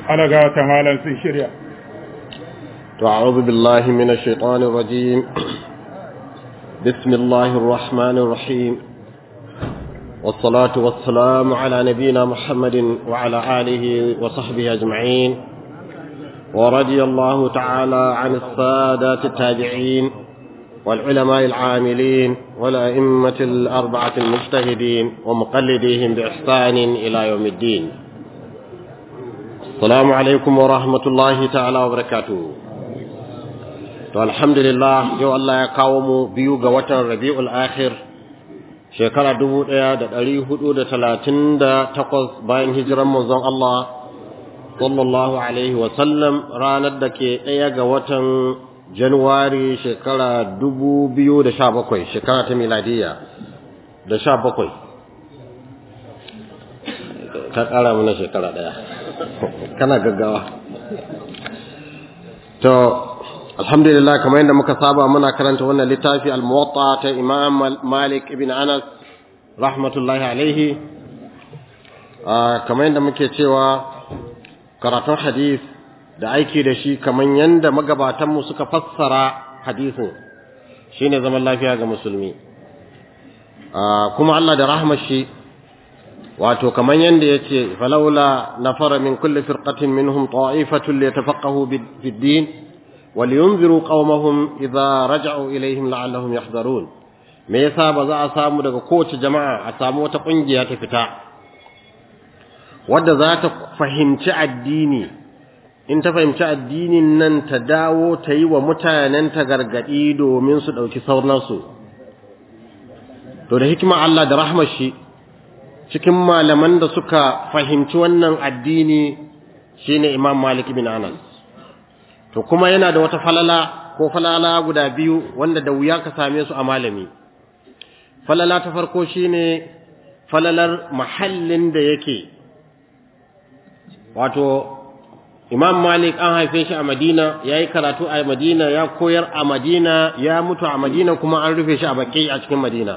ana ga ta malan sun shirya أعوذ بالله من الشيطان الرجيم بسم الله الرحمن الرحيم والصلاة والسلام على نبينا محمد وعلى آله وصحبه أجمعين ورضي الله تعالى عن السادات التابعين والعلماء العاملين والأئمة الأربعة المجتهدين ومقلديهم بإحسان إلى يوم الدين السلام عليكم ورحمة الله تعالى وبركاته to alhamdulillah yau Allah ya kawo mu biyu ga watan Rabiul Akhir shekara 1438 bayan hijiran manzon Allah sallallahu alaihi wa sallam ranar da ke ɗaya ga watan Januwari shekara 2017 shekara ta miladiya da 17 ka ƙara mana shekara ɗaya kana gaggawa to alhamdulillah kamar yadda muka saba muna karanta wannan littafi al-muwatta ta imam malik ibn anas rahmatullahi alaihi kamar yadda muke cewa karatun hadith da aiki da shi kamar yadda magabatanmu suka fassara hadisin shine zaman lafiya ga musulmi kuma Allah da rahmar shi wato kamar yadda yace falawla nafara min kulli firqatin minhum ta'ifatun liyatafaqahu bid-din ولينذروا قومهم إذا رجعوا إليهم لعلهم يحذرون me yasa ba za a samu daga kowace jama'a a samu wata kungiya ta fita wadda za ta fahimci addini in ta fahimci addinin nan ta dawo ta yi wa mutanen ta gargadi domin su dauki saurnarsu to da hikima Allah da rahmar shi cikin malaman da suka fahimci wannan addini shine Imam Malik bin Anas to kuma yana da wata falala ko falala guda biyu wanda da wuya ka same su a malami falala ta farko shine falalar mahallin da yake wato imam malik an haife shi a madina ya yi karatu a madina ya koyar a madina ya mutu a madina kuma an rufe shi a baƙi a cikin madina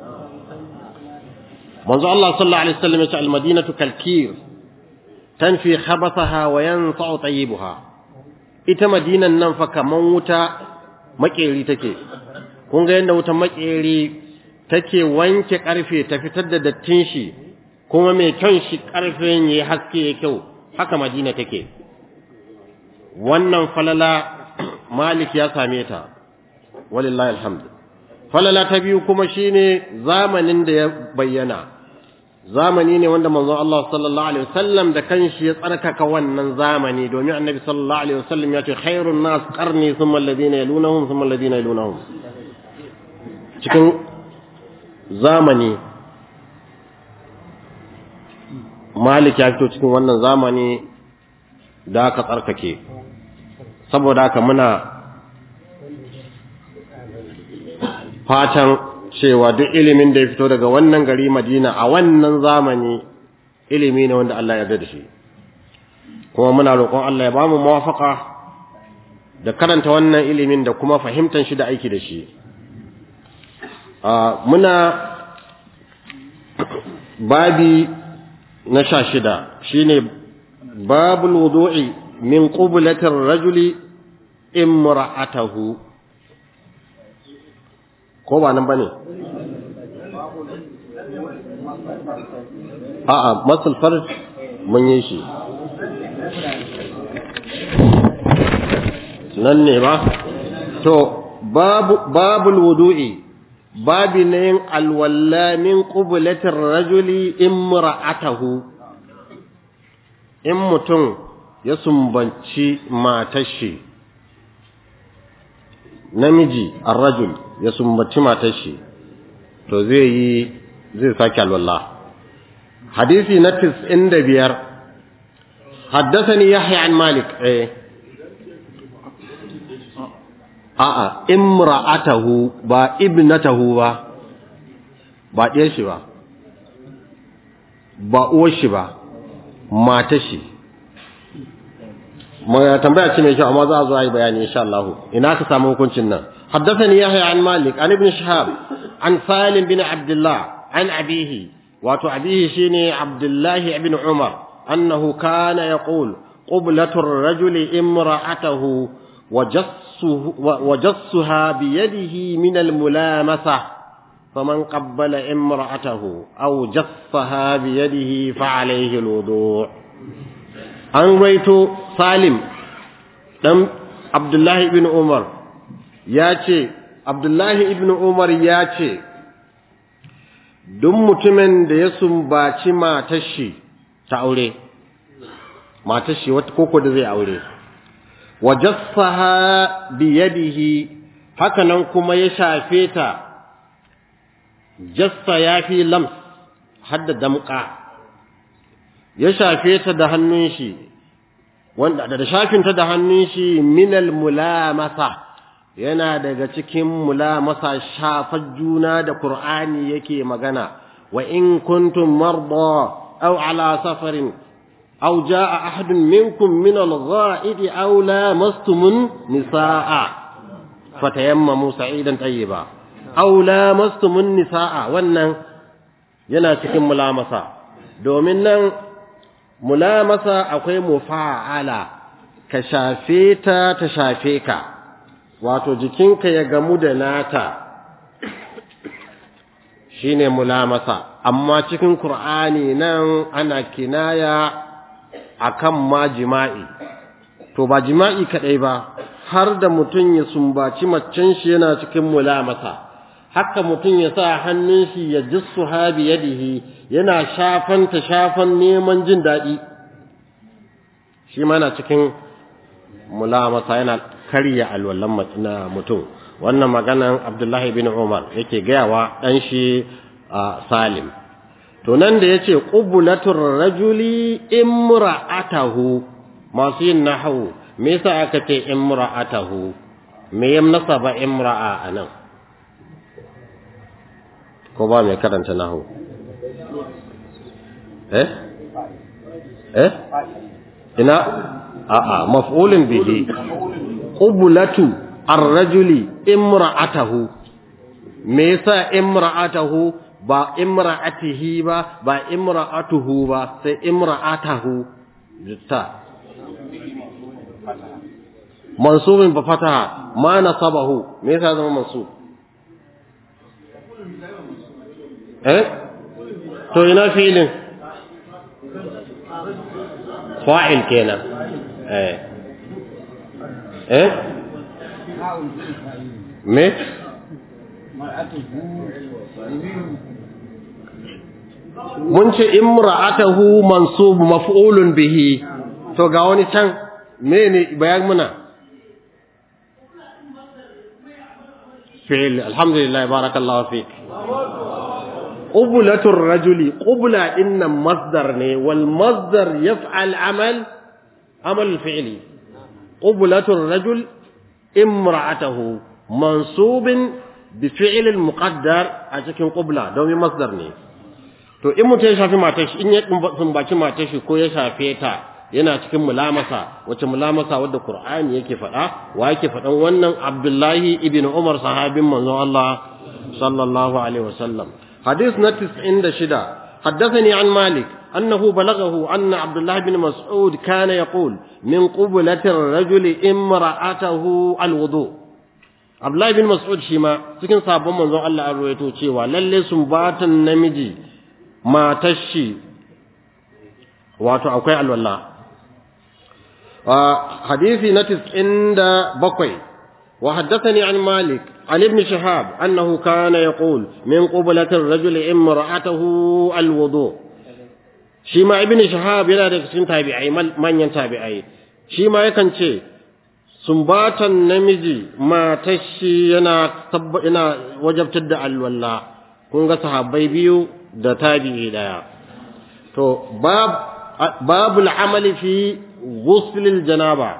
manzo Allah sallallahu alaihi wasallam ya ce al-madinatu kalkir tanfi khabathaha wa yanfa'u tayyibuha ita madinan nan fa kaman wuta makeri take kun ga yanda wutan makeri take wanke karfe ta fitar da dattin shi kuma mai kyan shi karfen yayi haske ya kyau haka madina take wannan falala malik ya same ta walillahi alhamd falala ta biyu kuma shine zamanin da ya bayyana zamani ne wanda manzon Allah sallallahu alaihi wasallam da kanshi ya tsarkaka wannan zamani domin annabi sallallahu alaihi wasallam ya ce khairun nas qarni thumma alladhina yalunhum thumma alladhina yalunhum cikin zamani Malik ya fito cikin wannan zamani da aka tsarkake saboda haka muna fatan cewa duk ilimin da ya fito daga wannan gari Madina a wannan zamani ilimi ne wanda Allah ya yarda da shi kuma muna roƙon Allah ya bamu muwafaka da karanta wannan ilimin da kuma fahimtar shi da aiki da shi muna babi na sha shida shine babul wudu'i min qublatir rajuli imra'atahu ko ba nan bane a'a masul farj mun yi shi nan ne ba to babu babul wudu'i babi ne yin alwalla min qublatir rajuli imra'atahu in mutum ya sumbanci matar shi namiji ar-rajul ya sumbaci matar shi to zai yi zai sake alwala hadisi na 95 حدثني يحيى عن مالك ايه a'a imra'atahu ba ibnatahu ba ba ɗiyar shi ba ba uwar shi ba matar shi tambaya ce mai kyau amma za a zo a yi bayani insha Allah ina ka samu hukuncin nan حدثني يحيى عن مالك عن ابن شهاب عن سالم بن عبد الله عن أبيه واتو أبيه شيني عبد الله بن عمر أنه كان يقول قبلة الرجل امرأته وجصه وجصها بيده من الملامسة فمن قبل امرأته أو جصها بيده فعليه الوضوء an raito salim ɗan abdullahi ibn umar ya ce abdullahi ibn umar ya ce duk mutumin da ya sumbaci matashi ta aure matashi wata koko da zai aure wajassaha biyadihi haka nan kuma ya shafe ta jassa ya fi lams hadda damƙa ya shafe ta da hannun shi wanda da shafinta da hannun shi minal mulamasa yana daga cikin mulamasa shafar juna da Qur'ani yake magana wa in kuntum marda aw ala safarin aw jaa ahadun minkum min al-gha'id aw lamastumun nisaa fatayammamu sa'idan tayyiba aw lamastumun nisaa wannan yana cikin mulamasa domin nan mulamasa akwai mufa'ala ka shafe ta ta shafe ka wato jikinka ya gamu da nata shine mulamasa amma cikin qur'ani nan ana kinaya akan ma jima'i to ba jima'i kadai ba har da mutum ya sumbaci maccen shi yana cikin mulamasa haka mutum ya sa hannun shi ya jissu habi yadihi yana shafan ta shafan neman jin daɗi shi mana cikin mulamasa yana karya alwallan na mutum wannan maganan abdullahi bin umar yake gayawa ɗan shi salim to nan da ya ce ƙubulatur rajuli imra'atahu masu yin nahawu me yasa aka ce imra'atahu me ya nasaba imra'a a nan ko ba mai karanta nahu eh eh ina a'a maf'ulun bihi qublatu ar-rajuli imra'atahu me yasa imra'atahu ba imra'atihi ba ba imra'atuhu ba sai imra'atahu ta mansubin ba fataha ma nasabahu me yasa zama mansub eh to ina filin fa'il kenan eh eh me mun ce imra'atahu mansub maf'ulun bihi to ga wani can mene bayan muna fi'il alhamdulillah barakallahu fik qublatur rajuli qubla inna masdar ne wal masdar yaf'al amal amal fi'li qublatur rajul imra'atahu mansubin bi fi'l al muqaddar a cikin qubla domin masdar ne to in mutum ya shafi matar shi in ya sumbaci matar shi ko ya shafe ta yana cikin mulamasa wace mulamasa wadda Qur'ani yake faɗa wa yake faɗan wannan Abdullahi ibn Umar sahabin manzon Allah sallallahu alaihi wasallam hadith na 96 حدثني عن مالك أنه بلغه أن عبد الله بن مسعود كان يقول من قبلة الرجل امرأته الوضوء عبد الله بن مسعود شيما cikin sabon manzon Allah an ruwaito cewa lalle sumbatan namiji matar shi wato akwai alwala حديث نتس عند بقي وحدثني عن مالك عن ابن شهاب أنه كان يقول من قبلة الرجل امرأته الوضوء شيما ابن شهاب يلا دك سن تابعي من ينتابعي شيما يكن شيء sumbatan namiji matashi yana tabba ina wajabtar da alwala kun ga sahabbai biyu da tabi'i daya to bab babul amali fi غسل الجنابة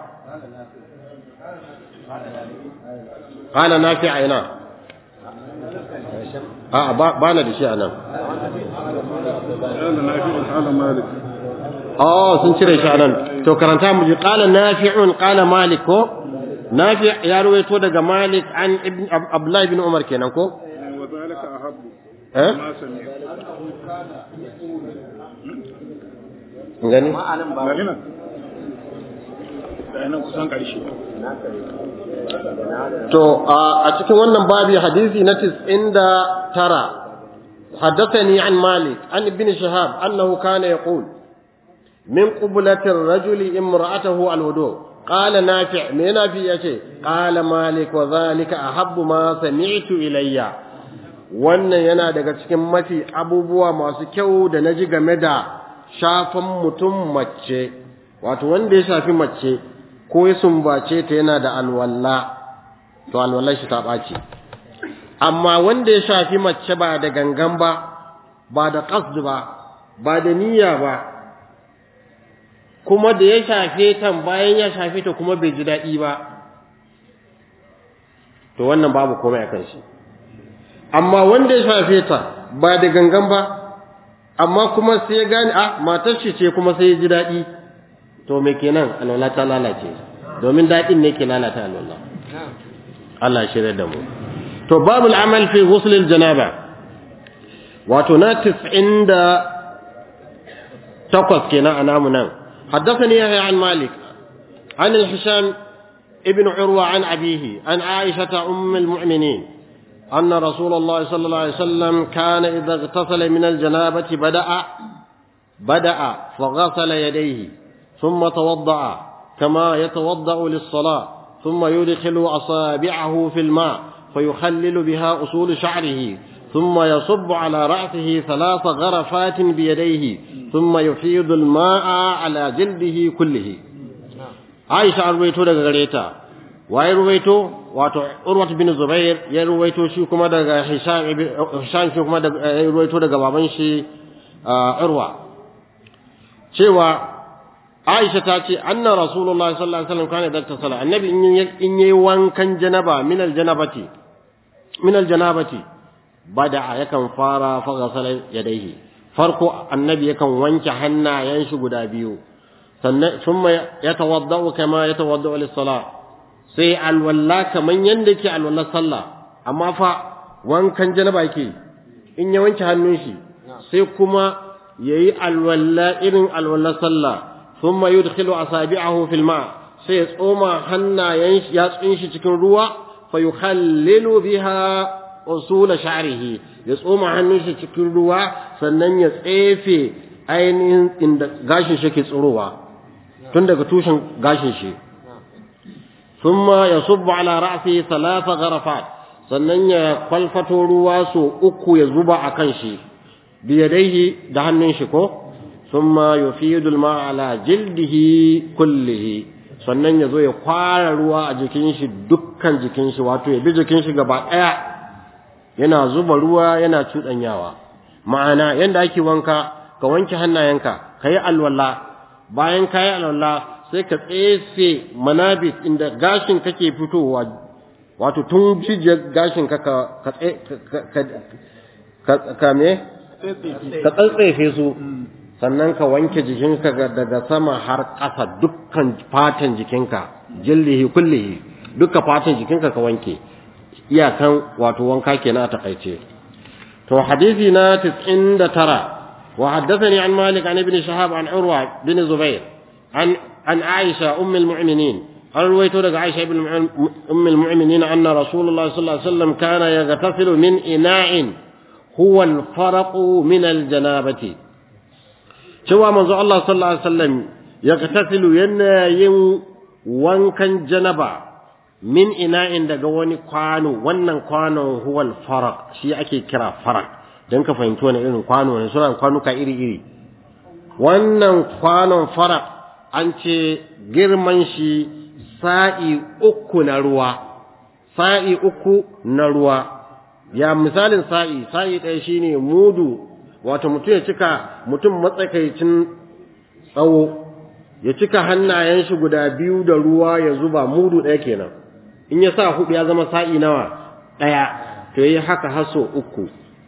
قال نافع عينا اه بانا دي شيء انا قال نافع قال مالك اه sun cire shi anan to karanta mu ji qala nafi'un qala malik ko nafi' ya ruwaito daga malik an ibn abdullah ibn umar kenan ko وذلك أحب eh ما سمع gani لا هنا ga nan kusan ƙarshe to a cikin wannan babi hadisi na 99 حدثني عن مالك عن ابن شهاب أنه كان يقول من قبلة الرجل امرأته الوضوء قال نافع من نافع يشي قال مالك وذلك أحب ما سمعت إلي wannan yana daga cikin mafi abubuwa masu kyau da na ji game da shafan mutum mace wato wanda ya shafi mace ko ya sumbace ta yana da alwalla to alwallar shi ta ɓaci amma wanda ya shafi mace ba da gangan ba ba da qasd ba ba da niyya ba kuma da ya shafe ta bayan ya shafe ta kuma bai ji daɗi ba to wannan babu komai akan shi amma wanda ya shafe ta ba da gangan ba amma kuma sai ya gane a matar shi ce kuma sai ya ji daɗi to me kenan alwala ta lalace domin daɗin ne ke lalata alwala Allah shirya da mu to babul amal fi ghusl janaba wato na 98 kenan a namu nan حدثني يحيى عن مالك عن الحسام ابن عروة عن أبيه عن عائشة أم المؤمنين أن رسول الله صلى الله عليه وسلم كان إذا اغتسل من الجنابة بدأ بدأ فغسل يديه ثم توضأ كما يتوضأ للصلاة ثم يدخل أصابعه في الماء فيخلل بها أصول شعره ثم يصب على رأسه ثلاث غرفات بيديه ثم يفيض الماء على جلده كله عائشة رويتو daga gareta waye ruwaito wato Urwat bin Zubair ya ruwaito shi kuma daga Hisham Hisham shi kuma daga ya ruwaito daga baban shi Urwa cewa Aisha ta ce anna Rasulullahi sallallahu alaihi wasallam kana da tasala annabi in yayi wankan janaba min aljanabati min aljanabati bada'a yakan fara fa ghasala yadayhi farko annabi yakan wanke hannayen shi guda biyu sannan thumma yatawaddau kama yatawaddau lis-salah sai alwalla kaman yanda yake alwallar sallah amma fa wankan janaba yake in ya wanke hannun shi sai kuma yayi alwalla irin alwallar sallah thumma yudkhilu asabi'ahu fil ma sai ya tsoma hannayen shi ya tsin shi cikin ruwa fa yukhallilu biha usula sha'rihi ya tsoma hannun shi cikin ruwa sannan ya tsefe ainihin inda gashin shi ke tsirowa tun daga tushen gashin shi thumma yasubbu ala ra'sihi thalatha gharafat sannan ya kwalfato ruwa so uku ya zuba akan shi biyadaihi da hannun shi ko thumma yufidu al-ma'a ala jildihi kullihi sannan ya zo ya kwara ruwa a jikin shi dukkan jikin shi wato ya bi jikin shi gaba daya yana zuba ruwa yana cuɗanyawa ma'ana yanda ake wanka ka wanke hannayenka ka yi alwala bayan ka yi alwala sai ka tsefe manabit inda gashin kake fitowa wato tun jijiyar gashin ka ka ka ka me ka tsatsefe su sannan ka wanke jikinka daga sama har ƙasa dukkan fatan jikinka jillihi kullihi dukkan fatan jikinka ka wanke iyakan wato wanka kenan a takaice to hadisi na 99 wa haddathani an malik an ibn shahab an urwa bin zubair an an aisha umm almu'minin an ruwaito daga aisha ibn umm almu'minin anna rasulullah sallallahu alaihi wasallam kana yaghtasilu min ina'in huwa alfaraq min aljanabati cewa manzo Allah sallallahu alaihi wasallam yaghtasilu yana yin wankan janaba min ina'in daga wani kwano wannan kwanon huwal farak shi ake kira farak don ka fahimci wani irin kwano ne suna kwanuka iri-iri wannan kwanon farak an ce girman shi sa'i uku na ruwa sa'i uku na ruwa ya misalin sa'i sa'i ɗaya shine mudu wato mutum ya cika mutum matsakaicin tsawo ya cika hannayen shi guda biyu da ruwa ya zuba mudu ɗaya kenan in ya sa hudu ya zama sa'i nawa ɗaya to yi haka haso uku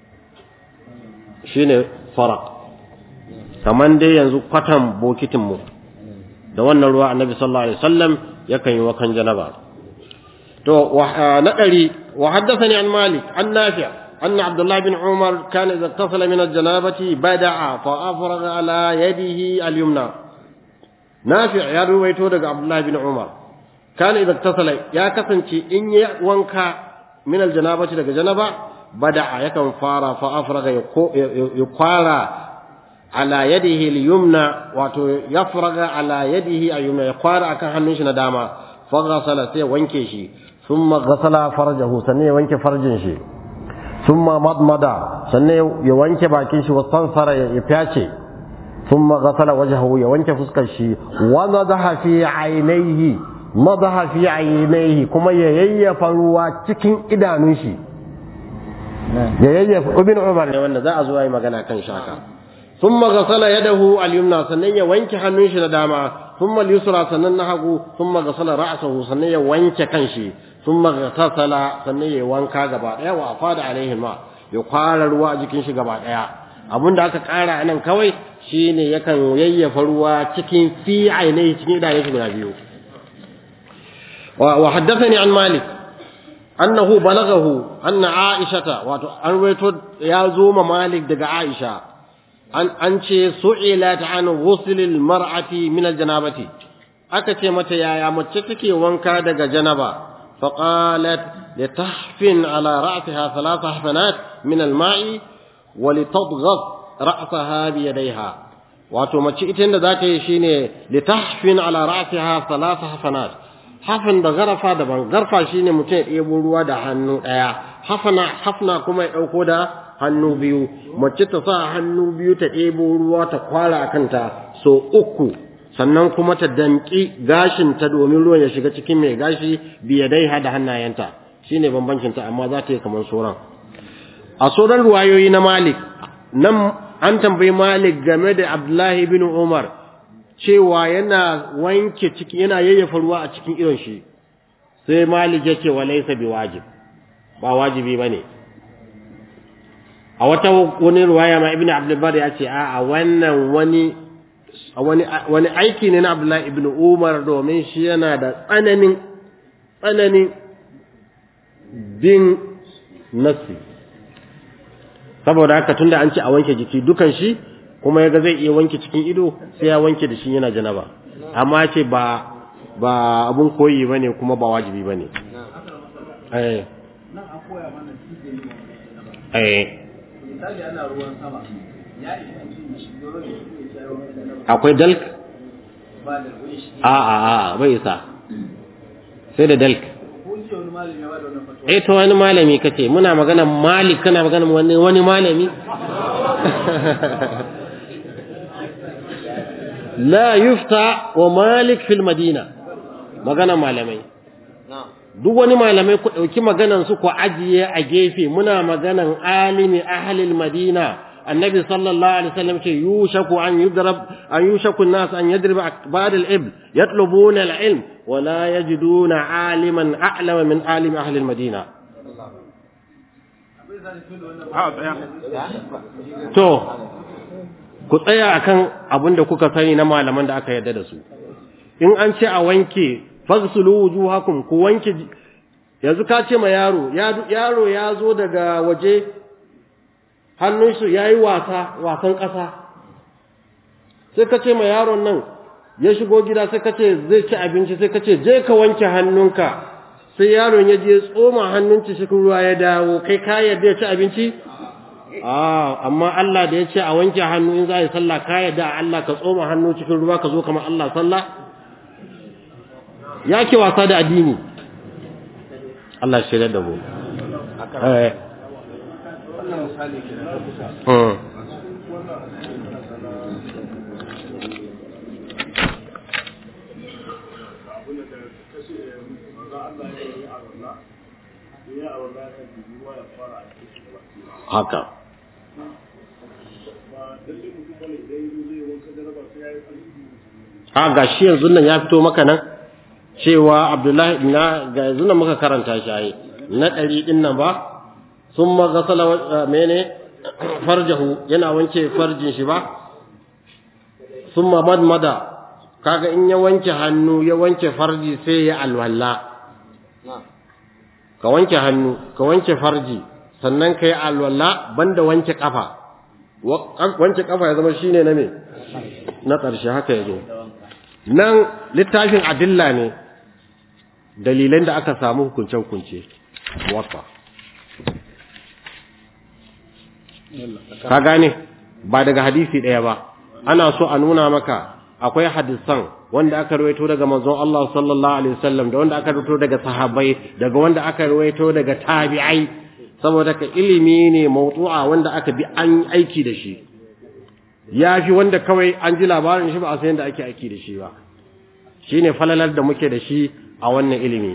shine farak kaman dai yanzu kwatan bokitinmu da wannan ruwa annabi sallallahu alaihi wasallam yakan yi wakan janaba to na ɗari wa haddathani an malik an nafi أن عبد الله بن عمر كان إذا اتصل من الجنابة بدع فأفرغ على يده اليمنى nafi ya ruwaito daga abdullahi bin umar kana idan tasala ya kasance in ya wanka min aljanabati daga janaba bada'a yakan fara fa afraga ya kwara ala yadihi al-yumna wato yafraga ala yadihi al-yumna ya kwara akan hannun shi na dama fa ghasala sai wanke shi thumma ghasala farjahu sannan ya wanke farjin shi thumma madmada sannan ya wanke bakin shi wasansara ya fyace thumma ghasala wajhahu ya wanke fuskar shi wa nadaha fi aynayhi nadaha fi aynayhi kuma ya yayyafa ruwa cikin idanun shi ya yayyafa ibn umar ne wanda za a zo yi magana kan shaka thumma ghasala yadahu al-yumna sannan ya wanke hannun shi na dama thumma al-yusra sannan na hagu thumma ghasala ra'sahu sannan ya wanke kanshi thumma ghasala sannan ya wanka gaba daya wa afada alaihi ma ya kwara ruwa a jikin shi gaba daya abinda aka kara anan kawai shine yakan yayyafa ruwa cikin fi ainihi cikin idanun shi guda biyu wa haddathani an malik annahu balagahu anna aishata wato an waito ya zo ma malik daga aisha an an ce su'ilat an ghusl al mar'ati min al janabati aka ce mata yaya mace take wanka daga janaba fa qalat litahfin ala ra'siha thalath hafanat min al ma'i wa litadghas ra'saha bi yadayha wato mace ita inda za ta yi shine litahfin ala ra'siha thalath hafanat hafin da garafa daban garfa shine mutum ya ɗebo ruwa da hannu ɗaya hafana hafna kuma ya ɗauko da hannu biyu mace ta sa hannu biyu ta ɗebo ruwa ta kwara a kanta so uku sannan kuma ta danƙi gashin ta domin ruwan ya shiga cikin mai gashi biya dai da hannayenta shine bambancin ta amma za ta yi kamar sauran a sauran ruwayoyi na malik nan an tambayi malik game da abdullahi bin umar cewa yana wanke ciki yana yayyafa ruwa a cikin idon shi sai malik ya ce wa laysa biwajib ba wajibi bane a wata wani ruwaya ma ibnu abdul bar ya ce a wannan wani wani wani aiki ne na abdullahi ibnu umar domin shi yana da tsananin tsananin bin nasi saboda haka tunda an ce a wanke jiki dukan shi kuma yaga zai iya wanke cikin ido sai ya wanke da shi yana janaba amma ce ba ba abun koyi bane kuma ba wajibi bane eh eh akwai dalk a a a bai sa sai da dalk eh to wani malami kace muna magana malik kana magana wani wani malami la yufta wa malik fil madina magana malamai duk wani malamai ku dauki maganan su ku ajiye a gefe muna maganan alimi ahli al madina annabi sallallahu alaihi wasallam ce yushaku an yudrab an yushaku an-nas an yadrib ba'd al-ibl yatlubuna al-ilm wa la yajiduna aliman a'lama min alim ahli al-madina to ku tsaya akan abin da kuka sani na malaman da aka yarda da su in an ce a wanke fagsulu wujuhakum ku wanke yanzu ka ce ma yaro yaro ya zo daga waje hannunsu ya yi wasa wasan ƙasa sai ka ce ma yaron nan ya shigo gida sai ka ce zai ci abinci sai ka ce je ka wanke hannunka sai yaron ya je tsoma hannun cikin ruwa ya dawo kai ka yarda ya ci abinci ah amma Allah da ya ce a wanke hannu in za a yi sallah ka yarda Allah ka tsoma hannu cikin ruwa ka zo kamar Allah sallah ya ke wasa da addini Allah shirya da mu eh wannan misali ke na kusa mm. abin da kashe maza Allah ya yi a walla ya a walla ya kan ruwa ya fara a cikin baki haka ba lalle mutum bane idan yanzu zai wanka jaraba sai ya yi alhiji a ga shi yanzu nan ya fito maka nan cewa Abdullahi na ga yanzu nan muka karanta shi ai na ɗari ɗin nan ba sun magasala mene farjahu yana wanke farjin shi ba sun madmada kaga in ya wanke hannu ya wanke farji sai ya alwala ka wanke hannu ka wanke farji sannan ka yi alwala banda wanke kafa Wa- wanke kafa ya zama shine na me na ƙarshe haka ya zo nan littafin adilla ne dalilan da aka samu hukunce-hukunce muwatta ka gane ba daga hadisi ɗaya ba ana so a nuna maka akwai hadisan wanda aka rawaito daga manzon Allah sallallahu alaihi wasallam da wanda aka rawaito daga sahabbai daga wanda aka rawaito daga tabi'ai saboda ka ilimi ne mawdu'a wanda aka bi an aiki da shi yafi wanda kawai an ji labarin shi ba a san yadda ake aiki da shi ba shine falalar da muke da shi a wannan ilimi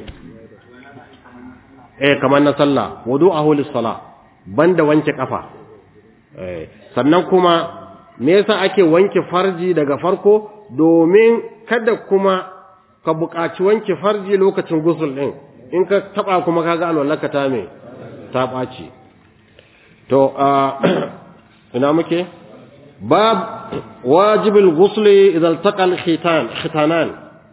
eh kamar na sallah wudu'ahu lis-salah banda wanke kafa eh sannan kuma me yasa ake wanke farji daga farko domin kada kuma ka buƙaci wanke farji lokacin gusul din in ka taba kuma kaga alwallaka ta me ta ɓaci to ina muke bab wajibul ghusli idan taqal khitan khitanan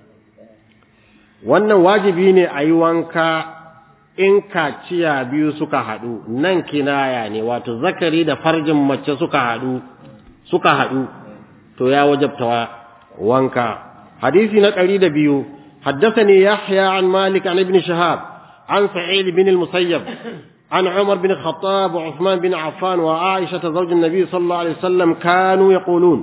wannan wajibi ne a yi wanka in kaciya biyu suka haɗu nan kinaya ne wato zakari da farjin mace suka haɗu suka haɗu to ya wajabta wanka hadisi na ɗari da biyu حدثني يحيى عن مالك عن ابن شهاب عن سعيد بن المسيب عن عمر بن الخطاب وعثمان بن عفان وعائشة زوج النبي صلى الله عليه وسلم كانوا يقولون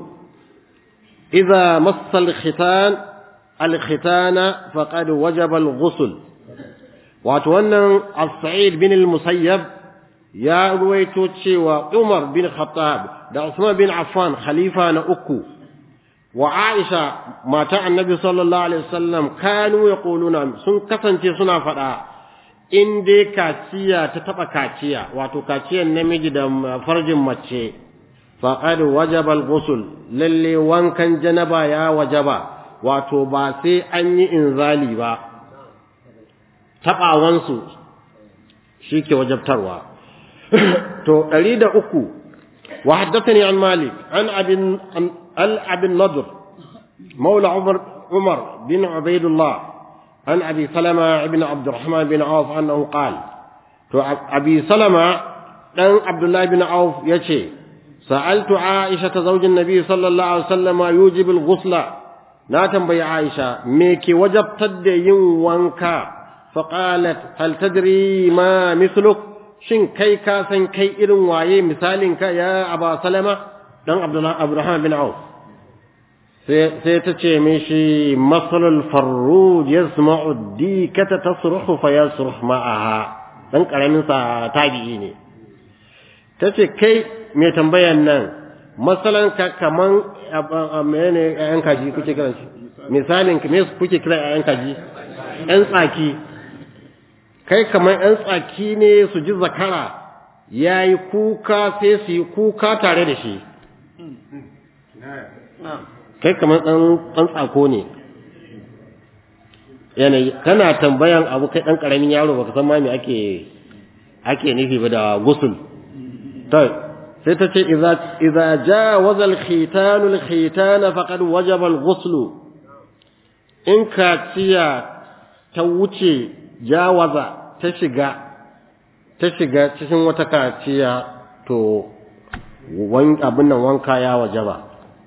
إذا مص الختان الختان فقد وجب الغسل وأتوانا السعيد بن المسيب يا رويتو تشيوى عمر بن الخطاب دا عثمان بن عفان خليفة نأكو وعائشة ما تاع النبي صلى الله عليه وسلم كانوا يقولون سن كسنتي سنا فدا in dai kaciya ta taba kaciya wato kaciyan namiji da farjin mace faqad wajaba al-ghusl lalle wankan janaba ya wajaba wato ba sai an yi inzali ba tabawan su shike wajabtarwa to 103 wa haddathani an malik an abin al-abin nadr مولى عمر عمر بن عبيد الله عن أبي سلمة بن عبد الرحمن بن عوف أنه قال أبي سلمة بن عبد الله بن عوف يشي سألت عائشة زوج النبي صلى الله عليه وسلم يوجب الغسل لا تنبي عائشة ميكي وجب تدين وانكا فقالت هل تدري ما مثلك شن كي كاسن كي إرن وايه مثالك يا أبا سلمة بن عبد الله عبد الرحمن بن عوف sai ta ce mishi masalul farruj yasma'u dikata tasruhu fa yasruh ma'aha dan karamin sa tabi'i ne tace kai me tambayan nan masalan ka kaman menene ayan kaji kuke kiran shi misalin me kuke kira ayan kaji ɗan tsaki kai kaman ɗan tsaki ne su ji zakara yayi kuka sai su yi kuka tare da shi kai kamar ɗan tsako ne yanayi kana tambayan abu kai ɗan ƙaramin yaro baka san ma me ake ake nufi ba da gusul to sai ta ce idza jawaza al-khitan al-khitan faqad wajaba al-ghusl in kaciya ta wuce jawaza ta shiga ta shiga cikin wata kaciya to abin nan wanka ya wajaba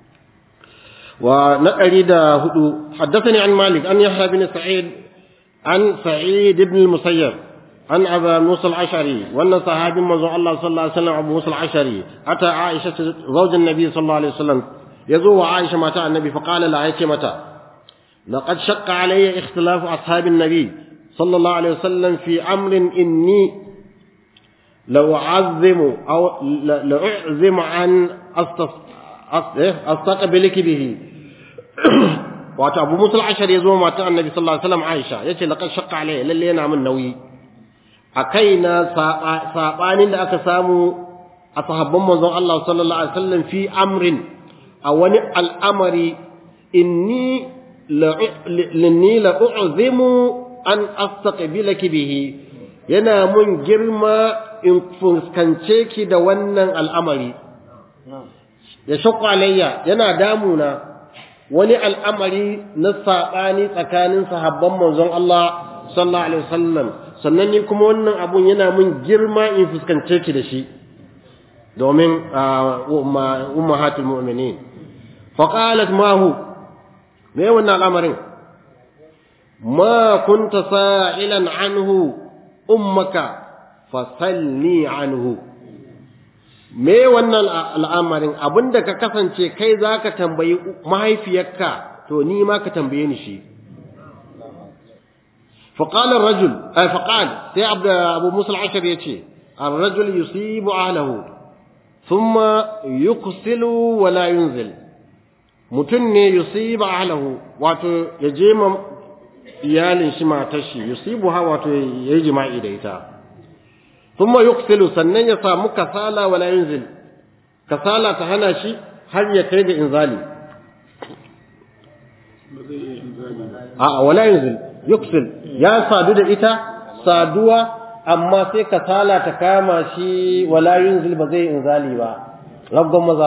ونقري دا هدو حدثني عن مالك أن يحيى بن سعيد عن سعيد بن المسيب عن أبا موسى العشري وأن صحابي مزوع الله صلى الله عليه وسلم أبو موسى العشري أتى عائشة زوج النبي صلى الله عليه وسلم يزور عائشة متى النبي فقال لها متى لقد شق علي اختلاف أصحاب النبي صلى الله عليه وسلم في أمر إني لو أعظم أو لأعزم عن أستص astaqbiliki bihi wato Abu Musa al-Ashar ya zo mata Annabi sallallahu alaihi wasallam Aisha yace laqad shaqqa alayya lalle yana min nauyi akai na sabanin da aka samu a sahabban manzon Allah sallallahu alaihi wasallam fi amrin a wani al'amari inni linni la u'zimu an astaqbilaki bihi yana mun girma in fuskance ki da wannan al'amari ya shakku alayya yana damuna wani al'amari na saɓani tsakanin sahabban manzon Allah sallallahu alaihi wasallam sannan ni kuma wannan abun yana mun girma in fuskance ki da shi domin ummahatul mu'minin fa qalat ma hu me wannan al'amarin ma kunta sa'ilan anhu ummaka fasalni anhu me wannan al'amarin abinda ka kasance kai zaka tambayi mahaifiyarka to ni ma ka tambaye ni shi فقال الرجل أي فقال سي عبد أبو موسى العشر يتي الرجل يصيب أهله ثم يقسل ولا ينزل متن يصيب أهله واتو يجيم iyalin shi matar shi yusibuha wato yayi jima'i da ita thumma yuqsilu sannan ya samu kasala wala yunzil kasala ta hana shi har ya kai ga inzali a wala yunzil yuqsil ya sadu da ita saduwa amma sai kasala ta kama shi wala yunzil ba zai inzali ba rabban maza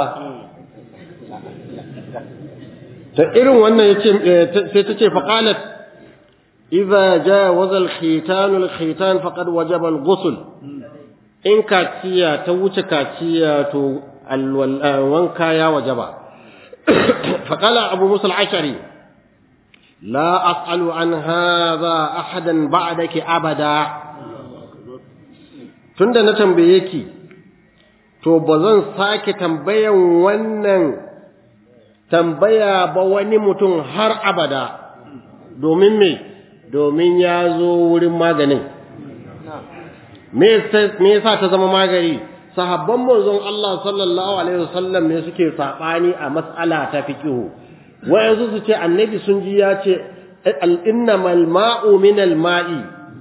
ta irin wannan yace sai ta ce faqalat idza jawaza al-khitan al-khitan faqad wajaba al-ghusl in kaciya ta wuce kaciya to wanka ya wajaba faqala abu musa al-ashari la as'alu an hadha ahadan ba'daki abada tunda na tambaye ki to bazan sake tambayan wannan tambaya ba wani mutum har abada domin me domin ya zo wurin maganin me yasa ta zama magani sahabban manzon Allah sallallahu alaihi wasallam ne suke sabani a mas'ala ta fiqhu wayansu su ce annabi sun ji ya ce innamal ma'u minal ma'i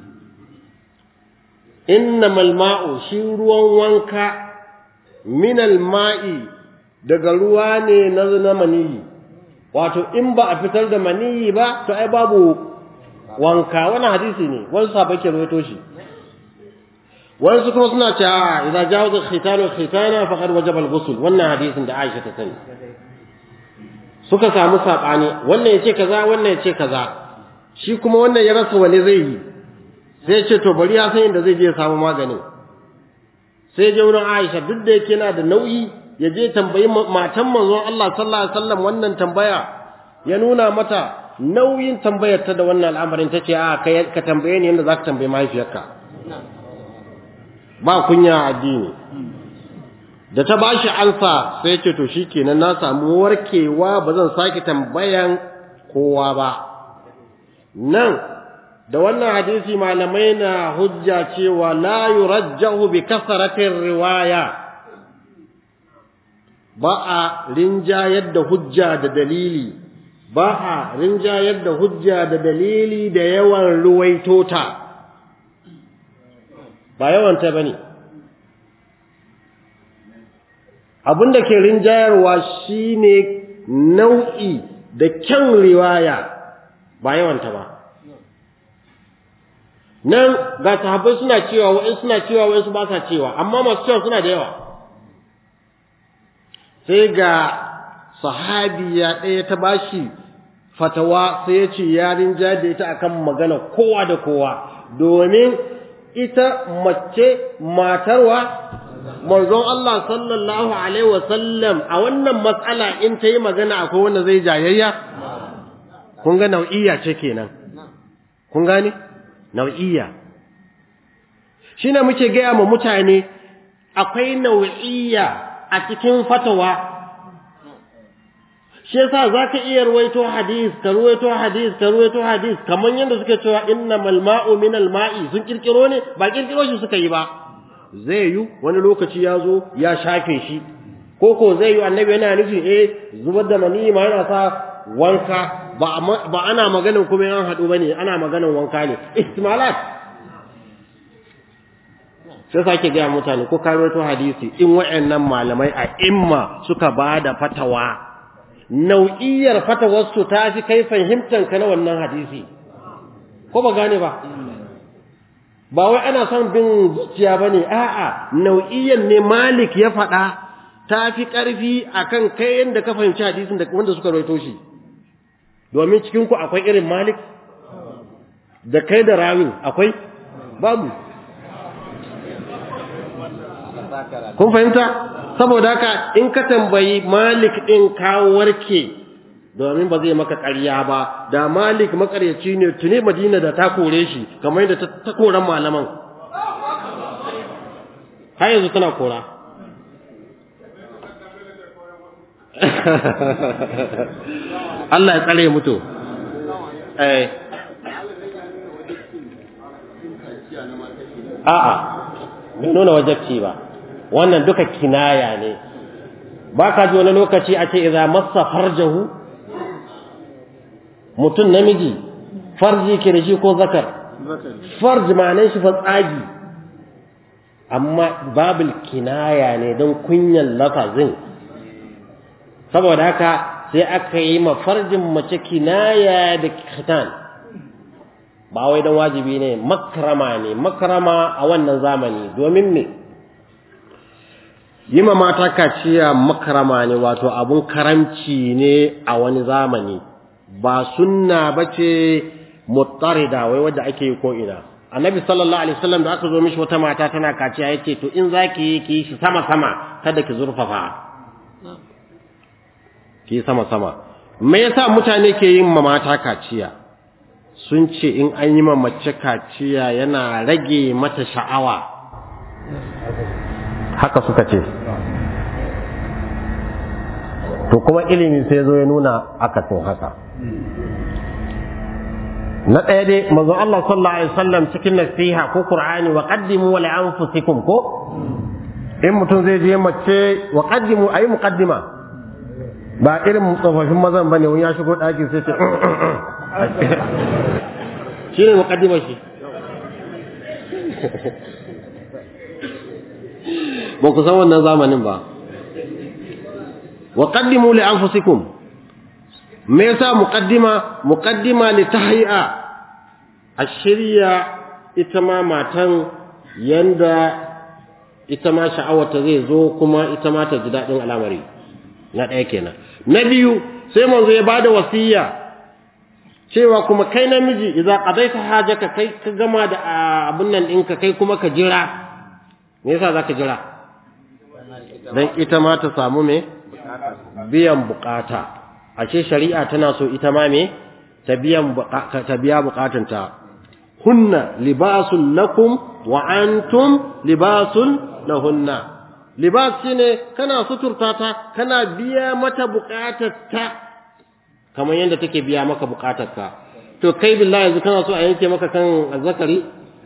innamal ma'u shi ruwan wanka minal ma'i daga ruwa ne na na maniyi wato in ba a fitar da maniyi ba to ai babu wanka wani hadisi ne wani sahabbai ke rawaito shi wani su kuma suna cewa idza jawaza khitanu khitana faqad wajaba al-ghusl wannan hadisin da Aisha ta sani suka samu sabani wannan yace kaza wannan yace kaza shi kuma wannan ya rasa wani zai yi sai ce to bari ya san inda zai je ya samu maganin sai je wurin Aisha duk da yake yana da nauyi ya je tambayi matan manzon Allah sallallahu alaihi wasallam wannan tambaya ya nuna mata nauyin tambayar ta da wannan al'amarin tace a kai ka tambaye ni yanda zaka tambaye mahaifiyarka ba kunya addini da ta bashi ansa sai ya ce to shikenan na samu warkewa ba zan sake tambayan kowa ba nan da wannan hadisi malamai na hujja cewa la yurajjahu bi kasratir riwaya ba a rinjayar da hujja da dalili ba a rinjayar da hujja da dalili da yawan ruwaitota ba yawanta bane abin da ke rinjayarwa shine nau'i da kyan riwaya ba yawanta ba nan ga sahabbai suna cewa wa'in suna cewa wa'in su ba sa cewa amma masu cewa suna da yawa sai ga sahabiya ɗaya ta bashi fatawa sai ya ce yarin da ita akan magana kowa da kowa domin ita mace matarwa manzon Allah sallallahu alaihi wasallam a wannan matsala in ta yi magana akwai wanda zai jayayya kun ga nau'iyya ce kenan kun gane nau'iyya shine muke gaya ma mutane akwai nau'iyya a cikin fatawa shi yasa zaka iya ruwaito hadis ka ruwaito hadis ka ruwaito hadis kamar yadda suke cewa innamal ma'u minal ma'i sun kirkiro ne ba kirkiro shi suka yi ba zai yi wani lokaci ya zo ya shafe shi ko ko zai yi annabi yana nufin eh zubar da mani ma yana sa wanka ba ba ana maganin kuma an haɗu bane ana maganin wanka ne ihtimalat sai sake gaya mutane ko karoto hadisi in wayannan malamai a imma suka bada fatawa nau'iyar fatawarsu ta fi kai fahimtar ka na wannan hadisi ko ba gane ba ba wai ana son bin zuciya bane a'a nau'iyar ne malik ya faɗa ta fi ƙarfi akan kai yanda ka fahimci hadisin da wanda suka rawaito shi domin cikin ku akwai irin malik da kai da rawin akwai babu kun fahimta saboda haka in ka tambayi malik din ka warke domin ba zai maka ƙarya ba da malik makaryaci ne tuni madina da ta kore shi kamar yadda ta, ta koran malaman har yanzu tana kora Allah ya tsare mutu eh a'a bai nuna wajabci ba wannan duka kinaya ne ba ka ji wani lokaci a ce idza massa farjahu mutum namiji farji ke da shi ko zakar farji ma'anar shi fa tsagi amma babul kinaya ne don kunyan lafazin saboda haka sai aka yi ma farjin mace kinaya da khitan ba wai don wajibi ne makrama ne makrama a wannan zamani domin me yi ma mata kaciya makrama ne wato abun karamci ne a wani zamani ba sunna bace mutarida wai wadda ake yi ko ina annabi sallallahu alaihi wasallam da aka zo mishi wata mata tana kaciya yace to in zaki yi ki shi sama sama kada ki zurfafa ki sama sama me yasa mutane ke yin ma mata kaciya sun ce in an yi ma mace kaciya yana rage mata sha'awa haka suka ce to kuma ilimi sai zo ya nuna akasin haka na ɗaya dai manzo Allah sallallahu alaihi wasallam cikin nasiha ko Qur'ani wa qaddimu li anfusikum ko in mutum zai je mace wa qaddimu ayi muqaddima ba irin tsofaffin mazan bane wani ya shigo ɗaki sai ce shi ne muqaddima shi ba ku san wannan zamanin ba wa qaddimu li anfusikum me yasa muqaddima muqaddima li tahyi'a ashiriya ita ma matan yanda ita ma sha'awarta zai zo kuma ita ma ta ji dadin al'amari na ɗaya kenan na biyu sai manzo ya bada wasiya cewa kuma kai namiji idza qadaita hajaka kai ka gama da abun nan ɗinka kai kuma ka jira me yasa zaka jira dan ita ma ta samu me biyan bukata ashe shari'a tana so ita ma me ta biyan ta biya bukatanta hunna libasun lakum wa antum libasun lahunna libas shine kana suturta ta kana biya mata bukatarta kamar yadda take biya maka bukatarka to kai billahi yanzu kana so a yanke maka kan azzakari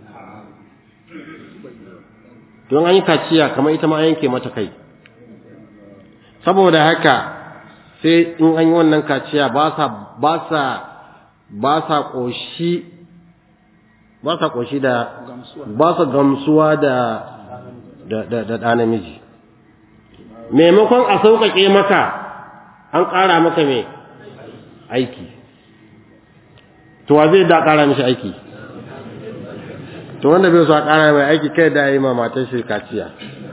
don an yi kaciya kamar ita ma an yanke mata kai saboda haka sai in an yi wannan kaciya ba sa ba sa ba sa koshi ba sa koshi da ba sa gamsuwa da da da da ɗa namiji maimakon a sauƙaƙe maka an ƙara maka me aiki to wa zai da ƙara mishi aiki to wanda bai so a ƙara mai aiki kai da yi ma matar shi kaciya